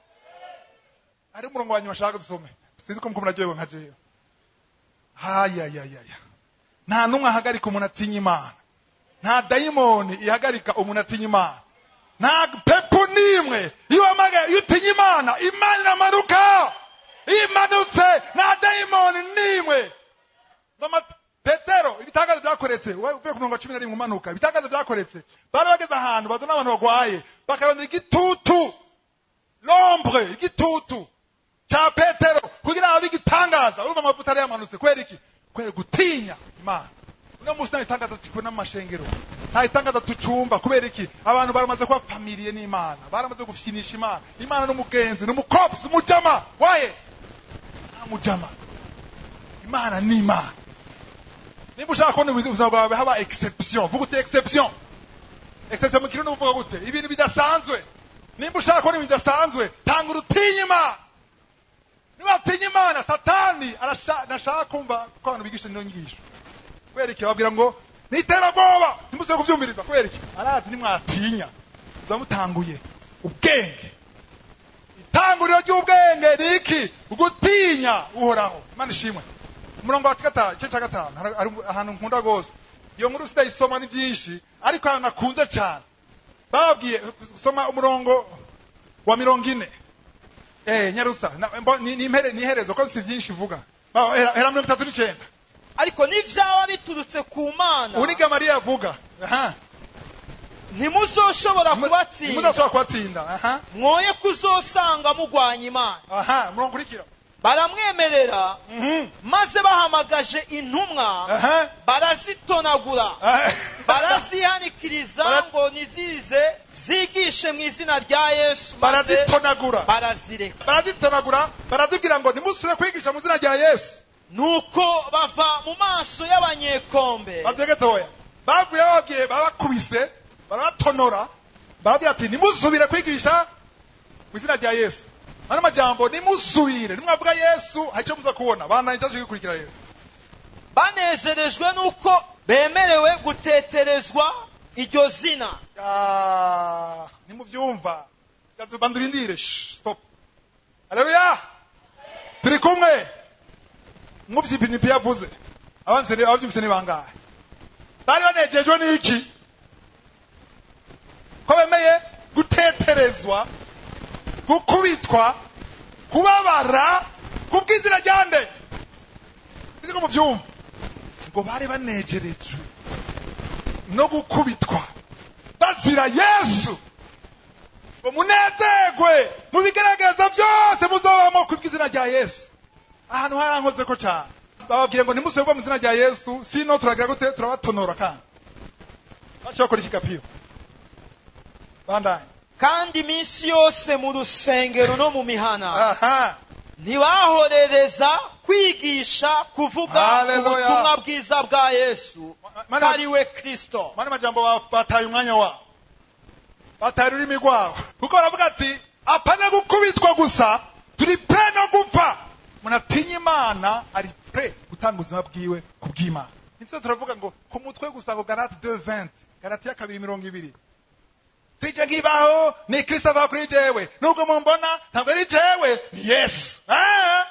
hari umurongo wa nyuma ashaka dusome sinzi ko muko muraryohewe nka jewe hayayayaya nta n'umwe ahagarika umuntu atinya imana nta dayimoni ihagarika umuntu atinya imana nta pepo n'imwe iyo wamagaye iyo utinya imana imana iramanuka iyo imanutse nta dayimoni n'imwe Mama petero ibitangazo byakoretse uvuye ku murongo wa cumi na rimwe umanuka ibitangazo byakoretse bari bageze ahantu bazana abantu bagwaye bakarondera igitutu lombre igitutu cya petero kugira ngo abe igitangaza urumva amavuta yari yamanutse kubera iki kubera gutinya imana uno munsi nta bitangaza tukibona mu mashengero nta bitangaza tucumba kubera iki abantu baramaze kuba famiriye n'imana baramaze gufyinisha imana imana n'umugenzi n'umukopsi n'umujama waye nta mujama imana ni imana niba ushaka kubona ubuzima bwawe haba exception vuga uti exception exception mu kirundi uvuga gute ibintu bidasanzwe nimba ushaka kubona ibintu bidasanzwe tanga urutinye imana niba atinya imana satani arasha- ntashaka kumva ko abantu bigisha ino nyigisho kubera iki babwira ngo ni iterabwoba ntimuze kubyumviriza kubera iki arazi nimwatinya muza mutanguye ubwenge itanguriro ry'ubwenge ni iki gutinya uhoraho imana ishimwe umurongo wa gatanu igice cya gatanu hari- hari ahantu nkunda rwose iyo nkuru sitayisoma ni byinshi ariko ahantu nakunze cyane bababwiye soma umurongo wa mirongo ine eh nyarusa na- mbo- ni ni impere- ni iherezo ko si byinshi ivuga Ba- hera hera mirongo itatu n'icyenda ariko n'ibyaba biturutse ku mana ubu ni gamariya avuga aha ntimuzoshobora kubatsinda mudashobora kubatsinda aha mwoye kuzosanga mugwanya imana aha umurongo ukurikira baramwemerera Mhm. maze bahamagaje intumwa aha barazitonagura aha. barazihanikiriza Bara- ngo nizize zigishe mu izina rya yesu maze barazitonagura barazireka barazitonagura barazibwira ngo ntimusubire kwigisha mu izina rya yesu nuko bava mu maso y'abanyekombe babyegetoya bavuye bababwiye babakubise barabatonora barabwira ati ntimusubire kwigisha mu izina rya yesu ano majambo nimusubire nimwavuga yesu hari icyo muza kubona bananye cyaje gikurikira rero banezerejwe nuko bemerewe guteterezwa iryo zina Ah, nimubyumva Gazu- bandurindire Shh, stop haleluya turi kumwe mwumvise ipinipi yavuze abanse ni- ababyumvise ni bangahe bari banejejwe n'iki ko bemeye guteterezwa gukubitwa kubabara kubw'izina rya nde siko mubyumva ngo bari banejerejwe no gukubitwa bazira yesu ngo munezerwe mu bigaragaza byose muzobamo kubw'izina rya yesu ahantu harankoze ko cyane bababwiye ngo ntimusubirwe mu izina rya yesu sino turagira gute turabatonora kandi baca bakora ikigapiyo bandanye kandi iminsi yose mu rusengero no mu mihana aha ntibahorereza kwigisha kuvuga Haleluya. ubutumwa bwiza bwa yesu Mana- ko ari we kristo mani majambo ba- bataye umwanya wabo bataye ururimi rwabo kuko baravuga ati apana gukubitwa gusa turi pre no gupfa umuntu atinya imana ari pre gutanga ubuzima bwiwe ku bw'imana nityo turavuga ngo ku mutwe gusa ngo garate de 20 garate ya kabiri mirongo ibiri sije nkibaho ni kristo ava kuri jewe nubwo mumbona ntabwo ari jewe ni yesu Ah!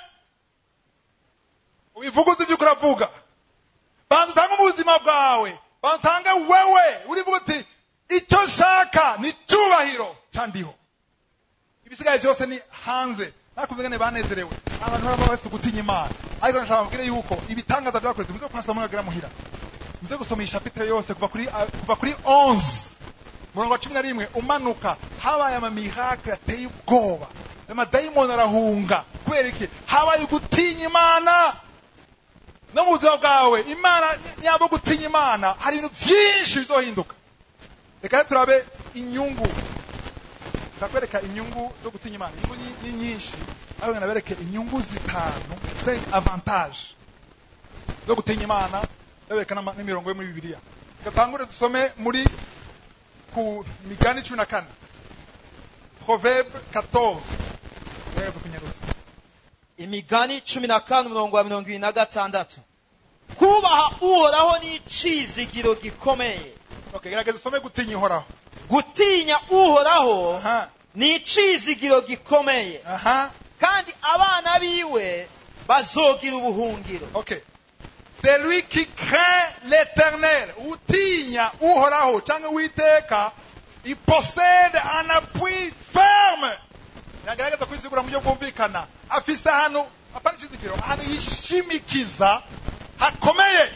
ubivuga uzi ibyo uravuga banza utange ubuzima bwawe banza utange wewe urivuga uti icyo nshaka ni cyubahiro cyandiho ibisigaye byose ni hanze nakumva ngene banezerewe abantu baba bafite gutinya imana ariko nashaka mbabwire yuko ibitangaza byakoze muze kwasoma mwagera muhira muze gusoma iyi chapitre yose kuva kuri ah, kuva kuri 11 murongo wa cumi na rimwe umanuka habaye amamiracle ateye ubwoba amadayimoni arahunga kubera iki habaye gutinya imana no mu buzima bwawe imana nyabo gutinya imana hari ibintu byinshi bizohinduka reka rero turabe inyungu ndakwereka inyungu zo gutinya imana inyungu ni- ni nyinshi ariko nabereke inyungu zitanu ze avantage zo gutinya imana ndabereka n'ama- n'imirongo yo muri bibiliya gatangure dusome muri ku migani cumi na kane proverbe 14 gerageza kunyarutsa imigani cumi na kane umurongo wa mirongo ibiri na gatandatu kubaha uhoraho ni icizigiro gikomeye okay gerageza usome gutinya ihoraho gutinya uhoraho aha ni icizigiro gikomeye aha kandi abana biwe bazogira ubuhungiro Ok. C'est lui qui craint l'éternel. Utinya uhoraho cyangwa uwiteka il possède un appui ferme. Nagaragaza kwisigura mu buryo bwumvikana. Afise ahantu apana ikizigiro ahantu yishimikiza hakomeye.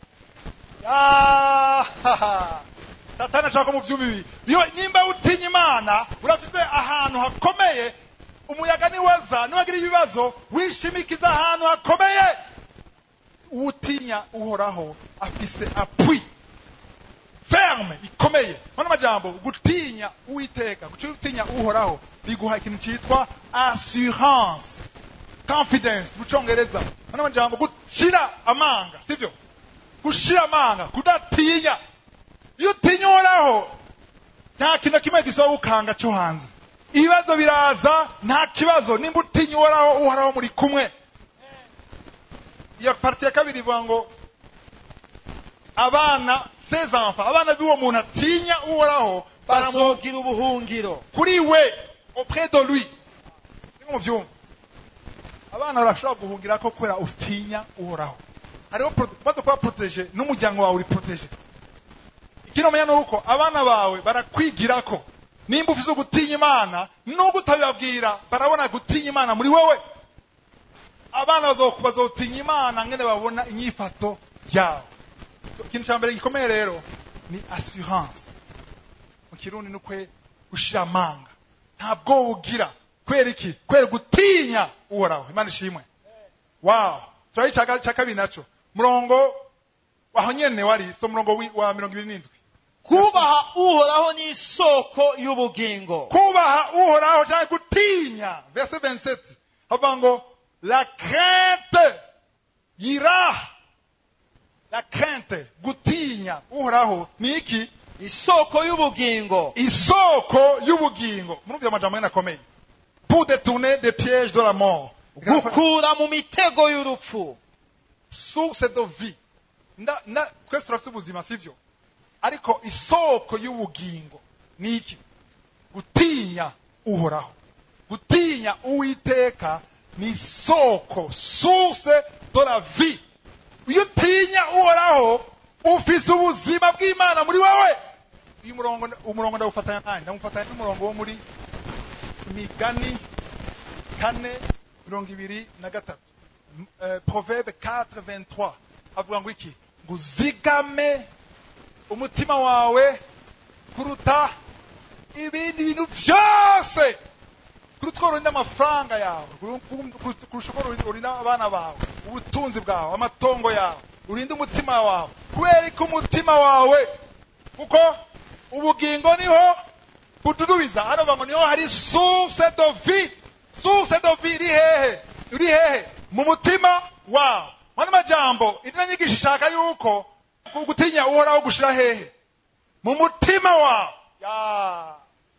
Ah, Satani ashaka mu byuma ibi. Iyo nimba utinya Imana urafise ahantu hakomeye umuyaga niwaza niwagira ibibazo wishimikiza ahantu hakomeye utinya uhoraho afise appui ferme ikomeye mana majambo gutinya uwiteka gutinya uhoraho biguha ikintu cyitwa assurance confidence mu cyongereza mana majambo gushira amanga sibyo gushira amanga kudatinya iyo utinya uhoraho nta kintu na kimwe gisaba gukanga cyo hanze ibibazo biraza nta kibazo nimba utinya uhoraho uhoraho muri kumwe iyo parti ya kabiri ivuga ngo abana ses enfants abana b'uwo muntu atinya uhoraho baramu bazogira ubuhungiro kuri we auprès de lui no mu byumba abana barashobora guhungira ko kubera utinya uhoraho hariho pro- maze kuba protege n'umuryango wawe uri protege ikindi umenya ni uko abana bawe barakwigira ko nimba ufise gutinya imana nubwo utabibabwira barabona gutinya imana muri wowe abana bazo- bazotinya imana ngene babona inyifato yawe ikintu cya mbere gikomeye rero ni assurance mu kirundi ni kwe gushira amanga nta bwoba ugira kubera iki kubera gutinya uhoraho imana ishimwe wow turaho icya cya kabiri naco murongo aho nyene wari so murongo wi- wa mirongo ibiri n'indwi kubaha uhoraho ni isoko y'ubugingo kubaha uhoraho cyangwa gutinya verse 27 havuga ngo la crainte yiraha la crainte gutinya uhoraho ni iki isoko y'ubugingo isoko y'ubugingo murumva amajambo yene akomeye pour détourner des pièges de la mort gukura mu mitego y'urupfu source de vie nda na twese turafite ubuzima sivyo ariko isoko y'ubugingo ni iki gutinya uhoraho gutinya uwiteka ni isoko source de la vie iyo utinya uhoraho ufise ubuzima bw'imana muri wowe uyu murongo umurongo ndawufatanya nanjye ndamufatanya n'umurongo wo muri imigani kane mirongo ibiri na gatatu M- eh, proverbe 4 avuga ngo iki ngo uzigame umutima wawe kuruta ibindi bintu byose kuruta uko urinda amafaranga yawe kuru- kuru- kurusha uko urinda- urinda abana bawe ubutunzi bwawe amatongo yawe urinde umutima wawe kubera ko umutima wawe kuko ubugingo niho bududubiza hano bavuga ngo niho hari source de vie source de vie iri hehe iri hehe mu mutima wawe mwana majambo iri nyigisho ishaka yuko ku- gutinya uhoraho gushira hehe mu mutima wawe ya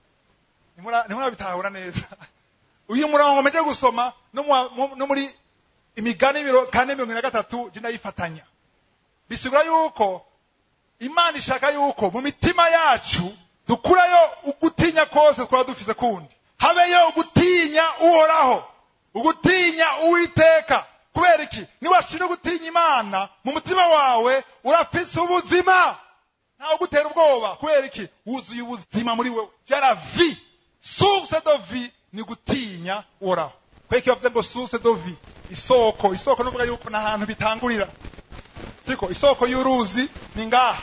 Ntimura- ntimurabitahura neza uyu murongo mpeje gusoma no mu- mu- no muri imigani miro- kane mirongo ine na gatatu je ndayifatanya bisigura yuko imana ishaka yuko mu mitima yacu dukurayo ugutinya kose twaba dufise kundi habeyo ugutinya uhoraho ugutinya uwiteka kubera iki niwashira gutinya imana mu mutima wawe urafise ubuzima ntawe ugutera ubwoba kubera iki wuzuye ubuzima muri wewe vyara vi source de vie ni gutinya uhoraho kubera iki bavuze ngo source de vie isoko isoko nuvuga yuko n'ahantu bitangurira siko isoko y'uruzi ni ngaha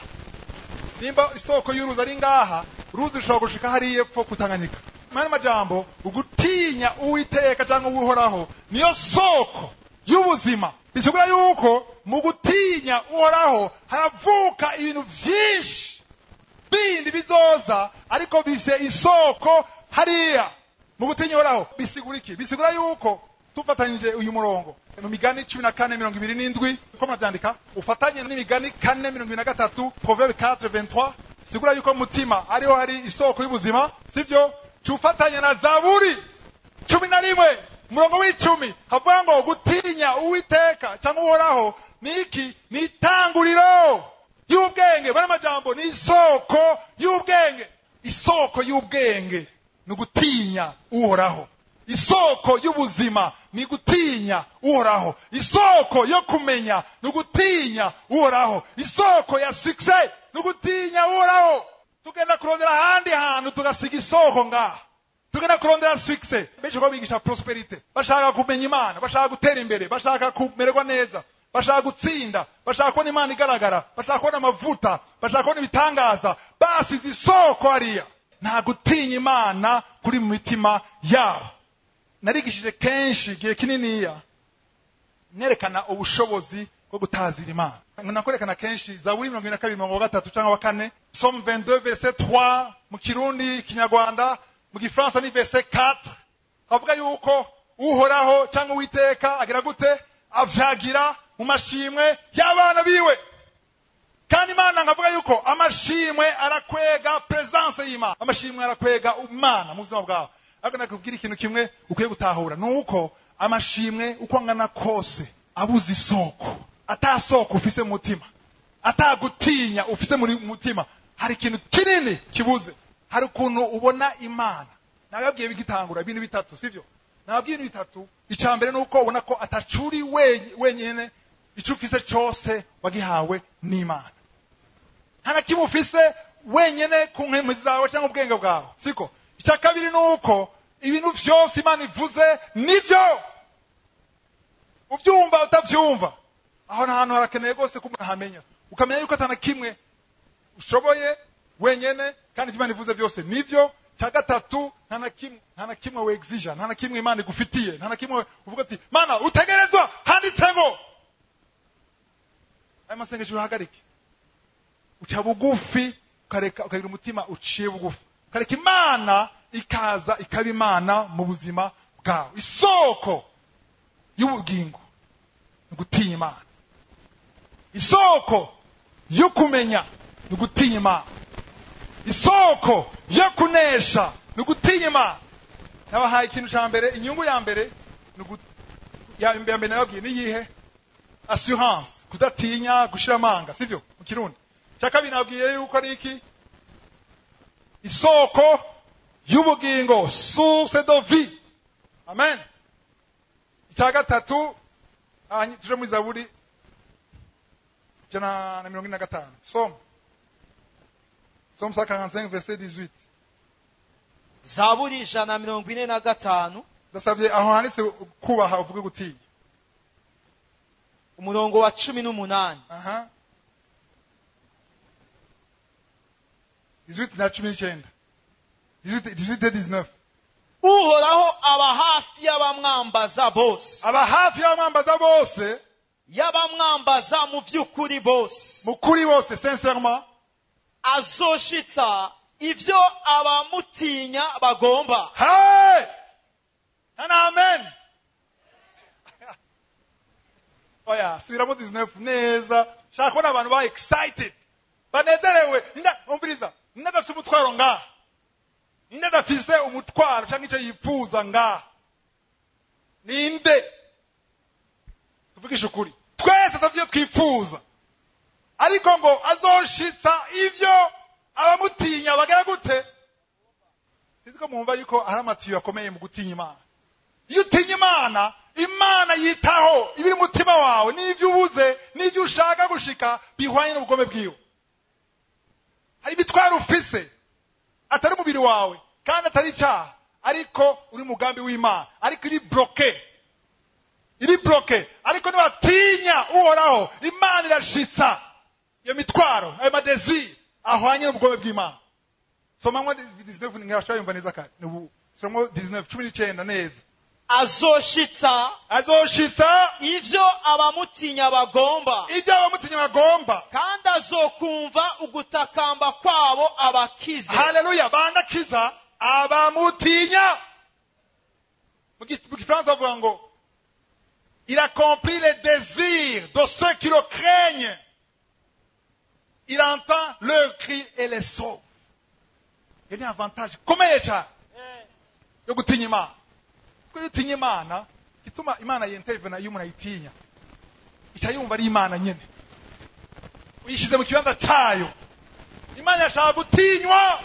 nimba isoko y'uruzi ari ngaha uruzi rushobora gushika hariya epfo kutanganyika mani majambo ugutinya uwiteka cyangwa uhoraho niyo soko y'ubuzima bisigura yuko mu gutinya uhoraho haravuka ibintu byinshi bindi bizoza ariko bifite isoko hariya mu gutinya uhoraho bisigura iki bisigura yuko tufatanyije uyu murongo mu migani cumi na kane mirongo ibiri n'indwi uko murabyandika ufatanye n'imigani kane mirongo ibiri na gatatu proverbe 4 23 sigura yuko mu mutima ariho hari isoko y'ubuzima sivyo tufatanye na zaburi cumi na rimwe umurongo w'icumi havuga ngo gutinya uwiteka cyangwa uhoraho ni iki ni itanguriro y'ubwenge bari amajambo ni isoko y'ubwenge isoko y'ubwenge ni ugutinya uhoraho isoko y'ubuzima ni gutinya uhoraho isoko yo kumenya ni ugutinya uhoraho isoko ya success ni ugutinya uhoraho tugenda kurondera ahandi hantu tugasiga isoko ngaha tugenda kurondera success benshi ko bigisha prosperity bashaka kumenya imana bashaka gutera imbere bashaka kumererwa neza bashaka gutsinda bashaka kubona imana igaragara bashaka kubona amavuta bashaka kubona ibitangaza basize isoko hariya nta gutinya imana kuri mu mitima yabo narigishije kenshi igihe kininiya nerekana ubushobozi bwo gutazira imana nakwerekana kenshi zaburi mirongo ine na kabiri mirongo gatatu cyangwa wa kane somme 22 verset 3 mu kirundi kinyarwanda mu gifaransa ni verset 4 havuga yuko uhoraho cyangwa uwiteka agira gute avyagira mu mashimwe y'abana biwe kandi imana nkavuga yuko amashimwe arakwega presence y'imana amashimwe arakwega imana mu buzima bwawe ariko nakubwira ikintu kimwe ukwiye gutahura ni uko amashimwe uko angana kose abuze isoko atasoko ufise mu mutima atagutinya ufise muri mutima hari ikintu kinini kibuze hari ukuntu ubona imana nababwiye bigitangura ibintu bitatu sivyo nababwiye ibintu bitatu icya mbere ni uko ubona ko atacuri wenye- wenyine icyo ufise cyose wagihawe n'imana nta na kimwe ufise wenyine ku nkemu zawe cyangwa ubwenge bwawe siko icya kabiri ni uko ibintu byose imana ivuze nibyo ubyumva utabyumva aho ni ahantu harakeneye rwose ko umuntu ahamenya ukamenya yuko atana kimwe ushoboye wenyene kandi icyo imana ivuze byose nibyo cya gatatu nta na kimwe nta na kimwe wexija nta na kimwe imana igufitiye nta na kimwe uvuga ati mana utegerezwa handitse ngo ayo masengesho uhagarike uca bugufi ukareka ukagira umutima uciye bugufi ukareka imana ikaza ikaba imana mu buzima bwawe isoko y'ubugingo ni ugutinya imana isoko yo kumenya ni ugutinya imana isoko yo kunesha ni ugutinya imana nabahaye ikintu cya mbere inyungu ya mbere ni ugu- ya ya mbere nababwiye ni iyihe assurance kudatinya gushira amanga sivyo mu kirundi cya kabiri nabwiye yuko ari iki isoko y'ubugingo source de vie amen icya gatatu aha tuje muri zaburi ijana na mirongo ine na gatanu soma soma sa 45 verset 18 zaburi ijana na mirongo ine na gatanu ndasabye aho handitse kubaha uvuge gutinya umurongo wa cumi n'umunani aha 18 na cumi n'icyenda 18 18 19 uhoraho aba hafi y'abamwambaza bose aba hafi y'abamwambaza bose y'abamwambaza mu by'ukuri bose mu kuri bose sincèrement azoshitsa ibyo abamutinya bagomba hey and amen oya subiramo 19 neza shaka kubona abantu ba excited banezerewe ninda umviriza ninda adafise umutwaro ngaha ninde adafise umutwaro cyangwa icyo yifuza ngaha ninde tuvugishe ukuri twese tudafite ivyo twifuza ariko ngo azoshitsa ivyo abamutinya bagera gute sinzi ko mwumva yuko hari amatiyo akomeye mu gutinya imana iyo utinya imana imana yitaho ibiri umutima wawe n'ibyo ubuze n'ibyo ushaka gushika bihwanye n'ubugome bwiwe hari ibitwaro ufise atari umubiri wawe kandi atari icyaha ariko uri umugambi w'imana ariko iri bloke iri bloke ariko niwatinya uhoraho imana irashitsa iyo mitwaro ayo madeziri ahwanye n'ubugome bw'imana somamwo 19 nkashobora yumva neza kare ni ubu somamwo 19 cumi n'icyenda neza azoshitsa azoshitsa ibyo abamutinya bagomba ibyo abamutinya bagomba kandi azokumva ugutakamba kwabo abakize haleluya bandakiza abamutinya mu gi- mu gifaransa bavuga ngo il accomplit les désirs de ceux qui le craignent il entend leur cri et les sauve iyo ni avantage ikomeye cyane Eh, yo gutinya imana kuko iyo utinya imana ituma imana yentevena iyo umuntu ayitinya ica yumva ari imana nyine uyishyize mu kibanza cyayo imana yashaka gutinywa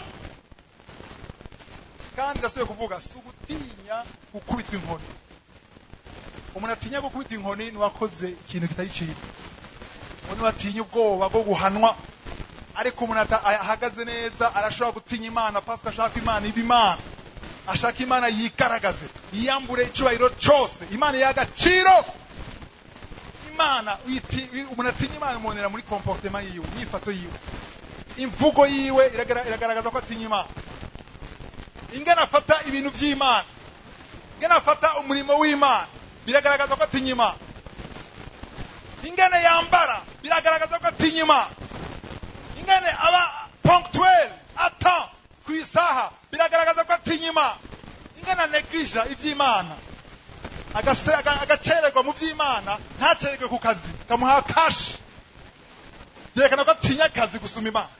kandi irasubiye kuvuga si ugutinya gukubitwa inkoni umuntu atinya gukubitwa inkoni niwakoze ikintu kitari cyiza uwo niwatinya ubwoba bwo guhanwa ariko umuntu ata- ahagaze neza arashobora gutinya imana pasika ashaka imana iba imana ashaka imana yigaragaze yiyambure icyubahiro cyose imana y'agaciro imana uyiti- uyi- umuntu atinya imana umunera muri komportema yiwe imyifato yiwe imvugo yiwe iragara- iragaragaza ko atinya imana ingana afata ibintu by'imana ingana afata umurimo w'imana biragaragaza ko atinya imana ingane yambara biragaragaza ko atinya imana ingane aba ponctuel ata ku isaha biragaragaza ko atinya imana ingane neglige iby'imana agase- aga- agacererwa mu by'imana ntacererwe ku kazi kamuha kashi byerekana ko atinya akazi gusuma imana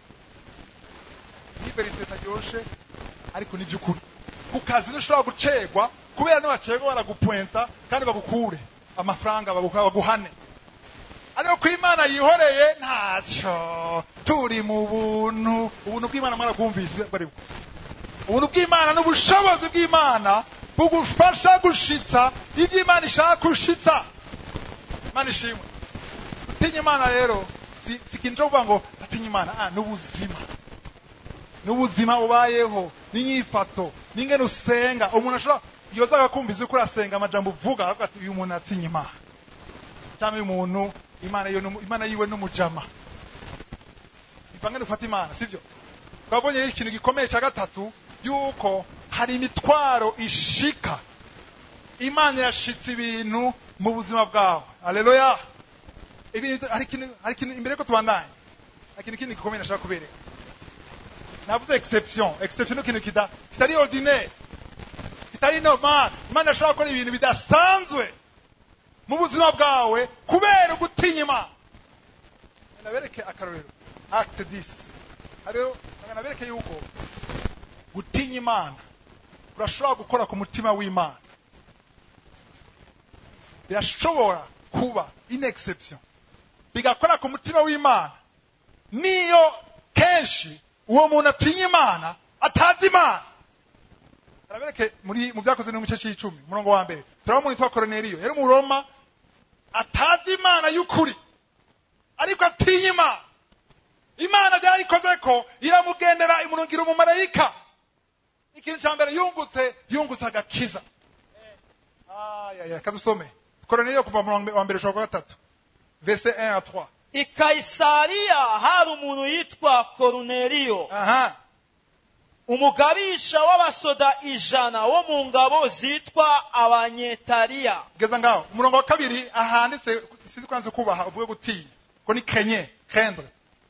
ni verite itaryoshe ariko ni by'ukuri ku kazi ntushobora gucerwa kubera niwacerwa baragupwenta kandi bagukure amafaranga bagu- baguhane ariko ko imana yihoreye ntacyo turi mu buntu ubuntu bw'imana mwarabwumvise ubwo ari bwo ubuntu bw'imana n'ubushobozi bw'imana bugufasha gushitsa ibyo imana ishaka gushitsa imana ishimwe gutinya imana rero si si ikintu cyo kuvuga ngo atinya imana ah ni ubuzima ni ubuzima ubayeho n'inyifato n'ingene usenga umuntu ashobora yoza akakumviza uko urasenga amajambo uvuga akavuga ati uyu muntu atinya imana cyangwa uyu muntu imana yiwe n'umu- imana yiwe n'umujama bivange dufata imana sibyo twabonye ikintu gikomeye cya gatatu yuko hari imitwaro ishika imana irashitse ibintu mu buzima bwawe aleluya ibintu hari ikintu hari ikintu imbere ko tubandanye hari ikintu kindi gikomeye nashaka kubereka navuze exception exception ni ikintu kita kitari ordinaire kitari normal imana ishobora gukora ibintu bidasanzwe mu buzima bwawe kubera ugutinya imana nabereke akarorero acte 10 hariho nabereke yuko gutinya imana urashobora gukora ku mutima w'imana birashobora kuba in exception bigakora ku mutima w'imana niyo kenshi uwo muntu atinya imana atazi imana arabereke muri mu byakoze no mu gice cy'icumi umurongo wa mbere turabona umuntu witwa koroneliyo yari umuroma atazi imana y'ukuri ariko atinya imana imana byarayikoze ko iramugendera imurungira umumarayika ikintu cya mbere yungutse yungutse agakiza ayaya kadusome koroneliyo kuva mu wa mbere ushobora kuwa gatatu verse 1 à 3 i kayisariya hari umuntu yitwa koruneliyo aha umugabisha w'abasoda ijana wo mu ngabo zitwa abanyetariya geza ngaho umurongo wa kabiri ahanditse sinzi kwanze kubaha uvuge gutinya ko ni kenye kendre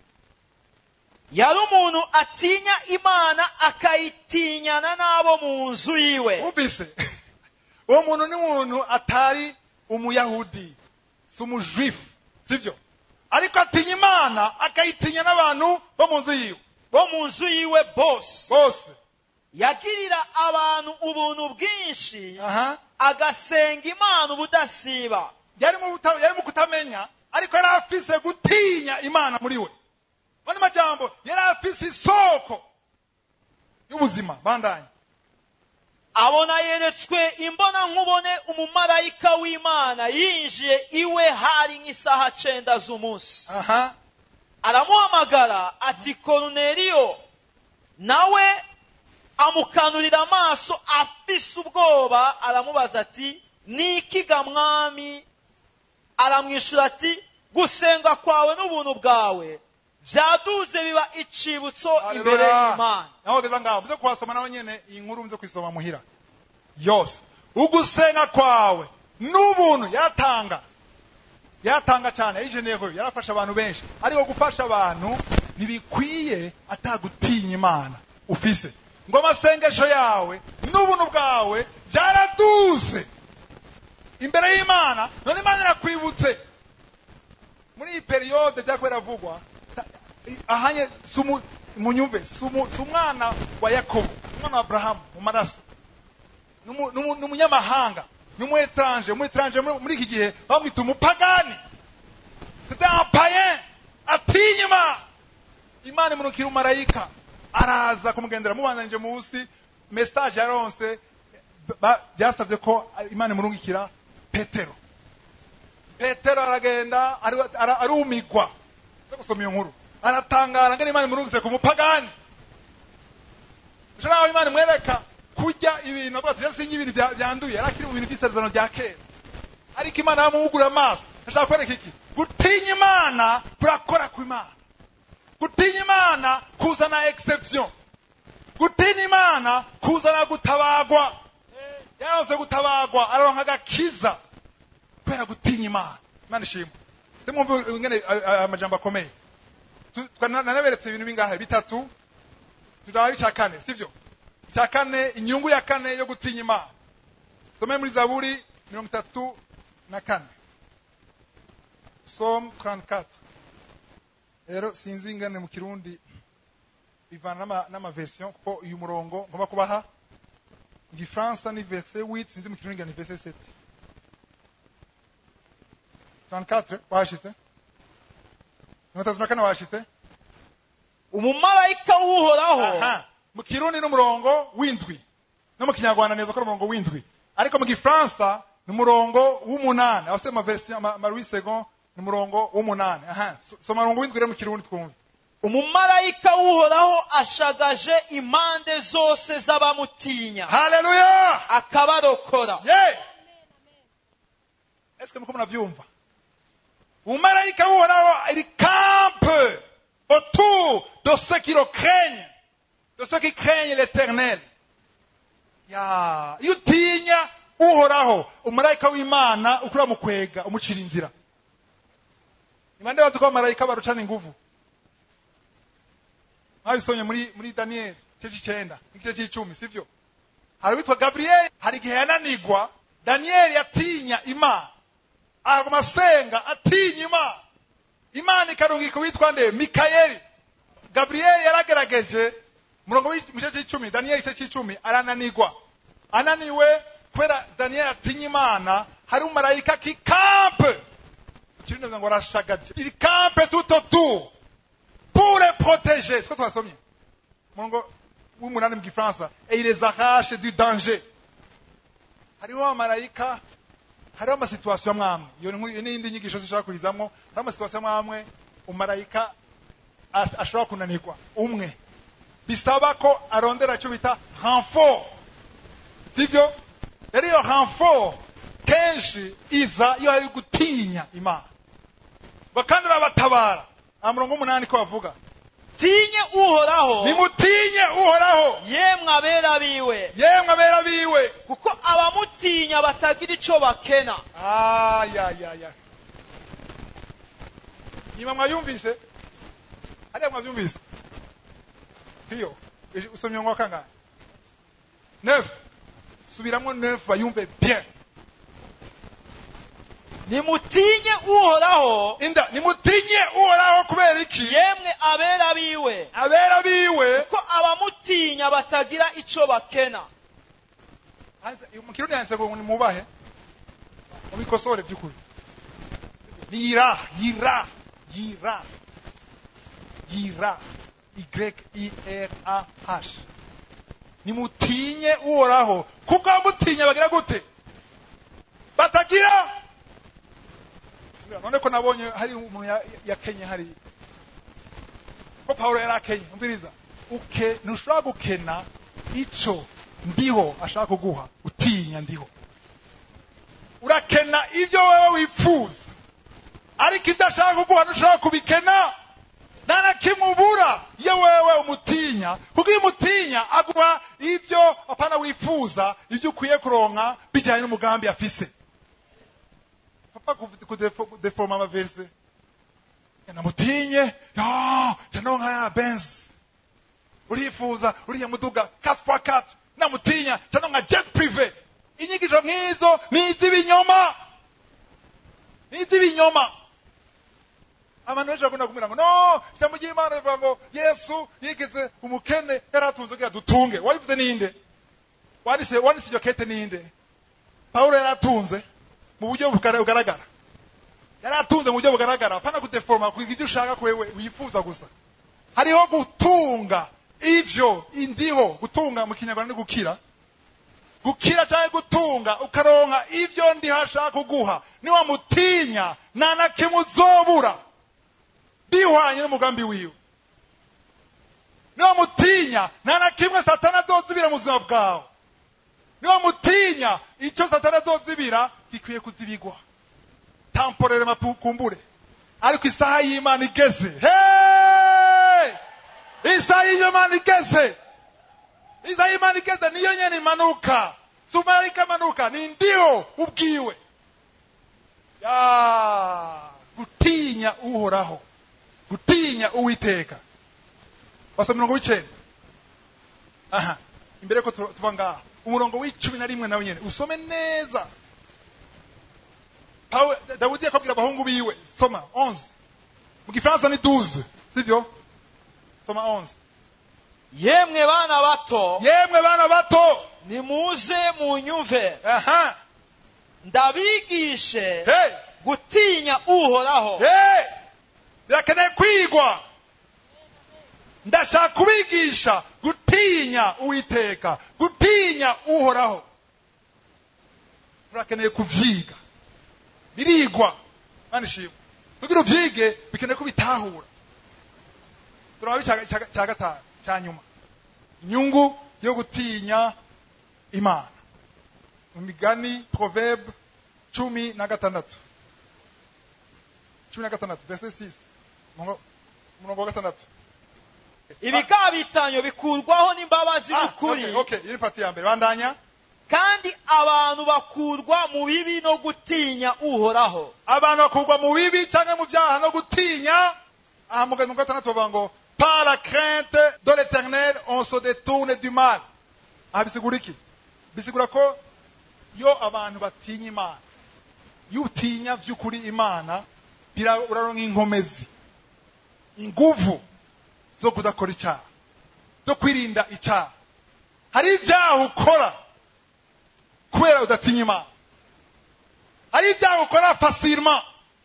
yari umuntu atinya imana akayitinyana n'abo mu nzu yiwe wumvise uwo muntu ni umuntu atari umuyahudi si umujuifu sibyo ariko atinya imana akayitinya n'abantu bo mu nzu yiwe bo mu nzu yiwe bose bose yagirira abantu ubuntu bwinshi aha agasenga imana ubudasiba yari mu buta- yari mu kutamenya ariko yari afise gutinya imana muri we mani majambo yari afise isoko y'ubuzima bandanye abona yeretswe imbona nkubone umumarayika w'imana yinjiye iwe hari nk'isaha cenda z'umunsi aha aramuhamagara ati koruneliyo nawe amukanurira amaso afise ubwoba aramubaza ati niki ga mwami aramwishyura ati gusenga kwawe n'ubuntu bwawe byaduze biba icibutso imbere Haleluya. y'imana naho geza ngaho muze kuhasoma naho nyene iyi nkuru muze kuyisoma muhira yose ugusenga kwawe n'ubuntu yaratanga yaratanga cyane yarijeneyeho yarafasha abantu benshi ariko gufasha abantu ntibikwiye atagutinya imana ufise ngo amasengesho yawe n'ubuntu bwawe byaraduze imbere y'imana none imana irakwibutse muri iyi periyode byako biravugwa ta- ahanye sumu munyumve sumu sumwana wa yakobo umwana wa abrahamu mu maraso Numu- numu- numunyamahanga numu etranje mu etranje muri muri iki gihe bamwita umupagani c'était un païen atinya imana imana imunukira umarayika araza kumugendera mubandanije munsi message yaronse ba- byasabye ko imana imurungikira petero petero aragenda ari- ara- arumigwa zo gusoma iyo nkuru aratangara ngene imana imurungise ku mupagani ushobora naho imana imwereka kurya ibintu avuga ati singa ibintu bya- byanduye yari akiri mu bintu by'isezerano rya kera ariko imana yamuhugura amaso ashaka kwereka iki gutinya imana kurakora ku imana gutinya imana kuzana exception gutinya imana kuzana gutabagwa yaronse gutabagwa araronka agakiza kubera gutinya imana imana ishimwe simwumve ingene a- a- amajambo akomeye Tu- twa- na- nanaberetse ibintu bingahe bitatu tuzaba icya kane sibyo icya kane inyungu ya kane yo gutinya imana some muri zaburi mirongo itatu na kane som 34 rero sinzi ingane mu kirundi bivana n'ama- n'amaversion kuko uyu murongo ngomba kubaha mu gifaransa ni verse 8 sinzi mu kirundi ni verse 7 34 washitse mirongo itatu na kane washitse umumarayika w'uhoraho aha mu kirundi n'umurongo w'indwi no mu kinyarwanda neza ko ari umurongo w'indwi ariko mu gifaransa ni umurongo w'umunani aho se maverisi maruwi segon ni umurongo w'umunani aha so- soma umurongo w'indwi rero mu kirundi twumve umumarayika w'uhoraho ashagaje impande zose z'abamutinya haleluya akabarokora ye est-ce que muko munavyumva umumarayika w'uhoraho il campe autour de ceux qui le craignent de ceux qui craignent l'éternel ya iyo utinya uhoraho umumarayika w'imana ukura mu kwega umucira inzira imande bazi ko abamarayika barucana inguvu mwabisomye muri muri daniyeli igice cy'icenda n'igice cy'icumi sivyo hari uwitwa gaburiyeli hari igihe yananigwa daniyeli yatinya imana aguma asenga atinya imana imana ikarungika uwitwa nde mikayeli gaburiyeli yaragerageje umurongo w'igice cy'icumi daniyeli igice cy'icumi arananigwa ananiwe kubera daniyeli atinya imana hari umumarayika kikampe ikiri neza ngo arashagaje il campe tout autour pour les protéger siko twasomye umurongo w'umunani mu gifaransa et il les arrache du danger hariho abamarayika hariho amasituwasiyo amwamwe iyo ni nk'u- iyo n'iyindi nyigisho zishobora kurizamwo hariho amasituwasiyo amwamwe umumarayika as- ashobora kunanirwa umwe bisaba ko arondera icyo bita renfort sivyo rero iyo renfort kenshi iza iyo hari gutinya imana ngo kandi urabatabara nta murongo w'umunani ko bavuga tinye uhoraho nimutinye uhoraho yemwe abera biwe yemwe abera biwe kuko abamutinya batagira ico bakena ayayaya nyuma mwayumvise hariya mwavyumvise hiyo usomye ngo kangahe neuf subiramwo neuf bayumve bien nimutinye uhoraho inda nimutinye uhoraho kubera iki yemwe abera biwe abera biwe kuko abamutinya batagira ico bakena Hanze- mu kirundi handitse ngo nimubahe mubikosore by'ukuri ni yira yira yira yira y i r a h nimutinye uhoraho kuko abamutinya bagira gute batagira none ko nabonye hari umuntu ya- yakenye hariya ko pawulo yari akenye umviriza uke ntushobora gukena ico ndiho ashaka kuguha utinya ndiho urakena ibyo wewe wipfuza ariko ibyo ashaka kuguha ntushobora kubikena nta na kimwe ubura iyo wewe umutinya kuko iyo umutinya aguha ibyo apana wifuza ibyo ukwiye kuronka bijyanye n'umugambi afise papa kudeforoma amaverse namutinye ya canonka ya benzi urifuza uriya muduga 4x4 namutinya canonka jet prive inyigisho nk'izo ni iz'ibinyoma ni iz'ibinyoma abantu benshi bakunda kumubwira ngo no ijambo ry'imana rivuga ngo yesu yigeze umukene yari atunze kugira dutunge wabivuze ninde wanditse wanditse iryo kete ninde pawulo yari atunze mu buryo bugara- bugaragara yari atunze mu buryo bugaragara apana kudeforoma kugira ibyo ushaka kwewe wifuza gusa hariho gutunga ivyo indiho gutunga mu kinyarwanda ni gukira gukira cyangwa gutunga ukaronka ivyo ndiho ashaka kuguha niwamutinya nta na kimwe uzobura bihwanye n'umugambi wiwe niwamutinya nta na kimwe satana azozibira mu buzima bwawe niwamutinya icyo satana azozibira gikwiye kuzibigwa tamporere mapukumbure ariko isaha y'imana igeze hey! isaha y'imana igeze isaha y'imana igeze niyo nyene imanuka si umarayika amanuka ni ndiho ubwiwe ya gutinya uhoraho gutinya uwiteka basa umurongo w'icenda aha imbere ko tu- tuva ngaha umurongo w'icumi na rimwe nawe nyene usome neza Pawe- dawudi yakabwira abahungu biwe soma 11 mu gifaransa ni 12 sivyo soma 11 yemwe bana bato yemwe bana bato nimuze munyumve aha ndabigishe hey gutinya uhoraho hey birakeneye kwigwa ndashaka kubigisha gutinya uwiteka gutinya uhoraho turakeneye kuvyiga birigwa mana ishimwe kugira uvyige bikeneye ko bitahura turaba cya gatanu cya nyuma inyungu yo gutinya imana mu migani proverbe cumi na gatandatu cumi na gatandatu verse six umurongo wa gatandatu ibikabitanyo bikurwaho n'imbabazi Ah, n'ukuri okay, okay, iyi ni pati ya mbere bandanya kandi abantu bakurwa mu bibi no gutinya uhoraho abantu bakurwa mu bibi cyangwa mu byaha no gutinya aha mu gahunda gatandatu bavuga ngo par la crainte de l'éternel on se détourne du mal aha bisigura iki bisigura ko iyo abantu batinya imana iyo utinya by'ukuri imana bira- uraronka inkomezi inguvu zo kudakora icyaha zo kwirinda icyaha hari ibyaha ukora kubera udatinya imana hari ibyaha ukora fasirima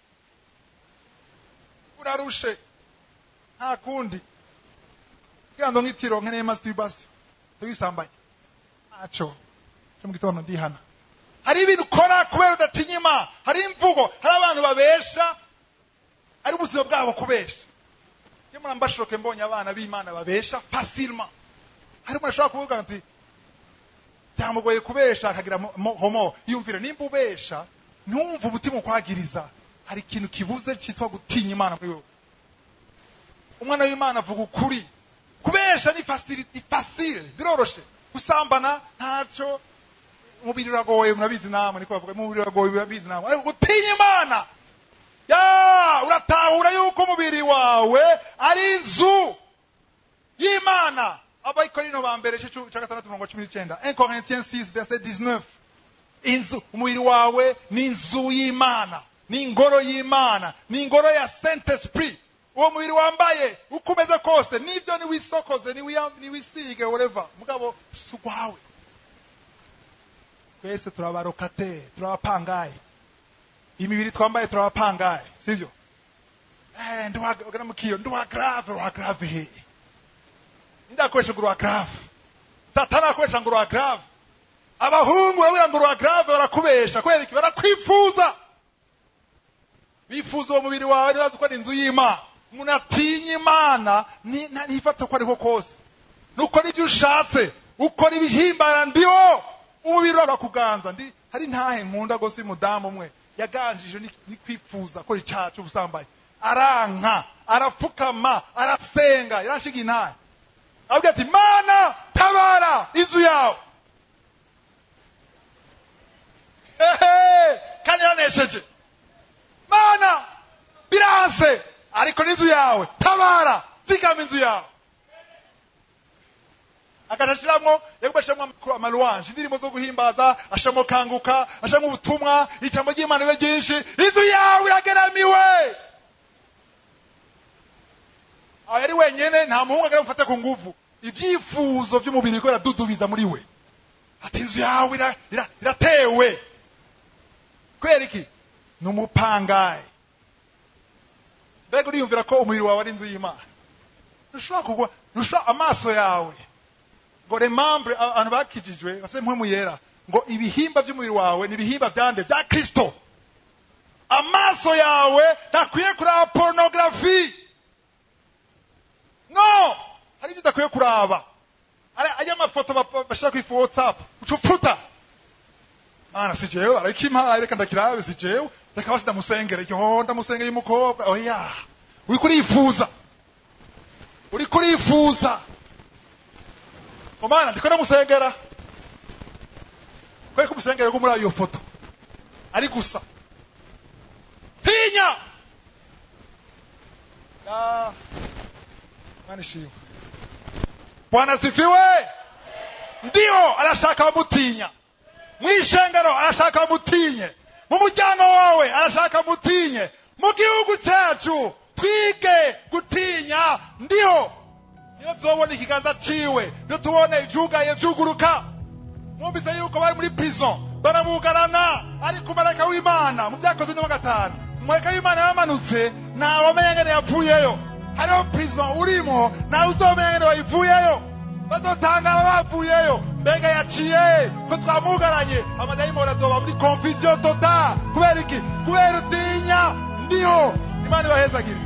urarushe nta kundi kugira ngo nk'itiro nkeneye masturbation tugisambanye ntaco cyo mu gitondo ndihana hari ibintu ukora kubera udatinya imana hari imvugo hari abantu babesha ari ubuzima bwabo kubesha iyo murambashoke mbonye abana b'imana babesha fasirima hari umuntu ashobora kuvuga ati byamugoye kubesha akagira mo- mo- homo yumvira nimba ubesha ntumve umutima ukwagiriza hari ikintu kibuze cyitwa gutinya imana muri wowe umwana w'imana avuga ukuri kubesha ni fasili ni fasile biroroshe gusambana ntacyo umubiri uragoye murabizi namwe niko bavuga umubiri uragoye murabizi namwe ariko gutinya imana ya uratahura yuko umubiri wawe ari inzu y'imana abayikorino ba mbere igice cya gatandatu mirongo cumi n'icyenda 1 Corinthiens 6 verset 19 inzu umubiri wawe ni inzu y'imana ni ingoro y'imana ni ingoro ya saint esprit uwo mubiri wambaye uko umeze kose nibyo niwisokoze niwiya- niwisige whatever mugabo si ugwawe twese turabarokate turabapangaye imibiri twambaye turabapangaye sibyo eh ndiwagana mukiyo ndiwa grave wa grave he ndakoresha ngo urwa grave satani akoresha ngo urwa grave abahungu babwira ngo urwa grave barakubesha kubera iki barakwifuza bifuza uwo mubiri wawe ntibazi ko ari inzu y'imana umuntu atinya imana ni- nta- ntifata uko ariho kose nukora ibyo ushatse ukora ibihimbara ndiho umubiri wawe urakuganza ndi hari ntahe nkunda gose y'umudamu umwe yaganjije ni- ni kwifuza ko icyaha cy'ubusambanyi aranka arapfukama arasenga yarashiga intahe avuga ati mana tabara inzu yawe ehe kandi yaranesheje mana biranse ariko n'inzu yawe tabara zigama inzu yawe akaja ashiramwo yaguma ashiramwo amaruwanje indirimbo zo guhimbaza ashiramwo kanguka ashiramwo ubutumwa ijambo ry'imana ribe ryinshi inzu yawe irageramiwe aho yari wenyene nta muhungu agera mufate ku nguvu ivyifuzo vy'umubiri biriko biradudubiza muri we ati inzu yawe ira- ira- iratewe kubera iki ni umupangayi mbega uriyumvira ko umubiri wawe ari inzu y'imana ntushobora kugwa ntushobora amaso yawe ngo remambre abantu bakijijwe bafite impwemu yera ngo ibihimba by'umubiri wawe ni ibihimba byande bya kristo amaso yawe ntakwiye kuraba porunogarafi no hari ibyo udakwiye kuraba Ari- ajya amafoto bap- bashyira ku ifu whatsapp uca upfuta mana si jewe ariko impaye reka ndakirabe si jewe reka basi ndamusengere yo ndamusengeye umukobwa oya uri kurifuza uri kurifuza omana ndiko ndamusengera kweko umusengere ko muri iyo foto ari gusa tinya Ah, Mana ishimwe bwana asifiwe ndiyo arashaka bamutinya mu ishengero arashaka bamutinye mu muryango wawe arashaka mutinye mu gihugu cyacu twige gutinya ndiho niyo tuzobona ikiganza ciwe niyo tubone ivyugaye vyuguruka mwumvise yuko bari muri prison barabugarana ariko marayika w'imana mu byakoze ni wa gatanu marayika w'imana yamanutse ntawamenya ngene yapfuyeyo hariho prison urimo nawe uzomenya ngene wayivuyeyo bazotangara bavuyeyo mbega yaciye ko twamugaranye amadayimoni azoba muri confusion total kubera iki kubera utinya ndiho imana ibahezagire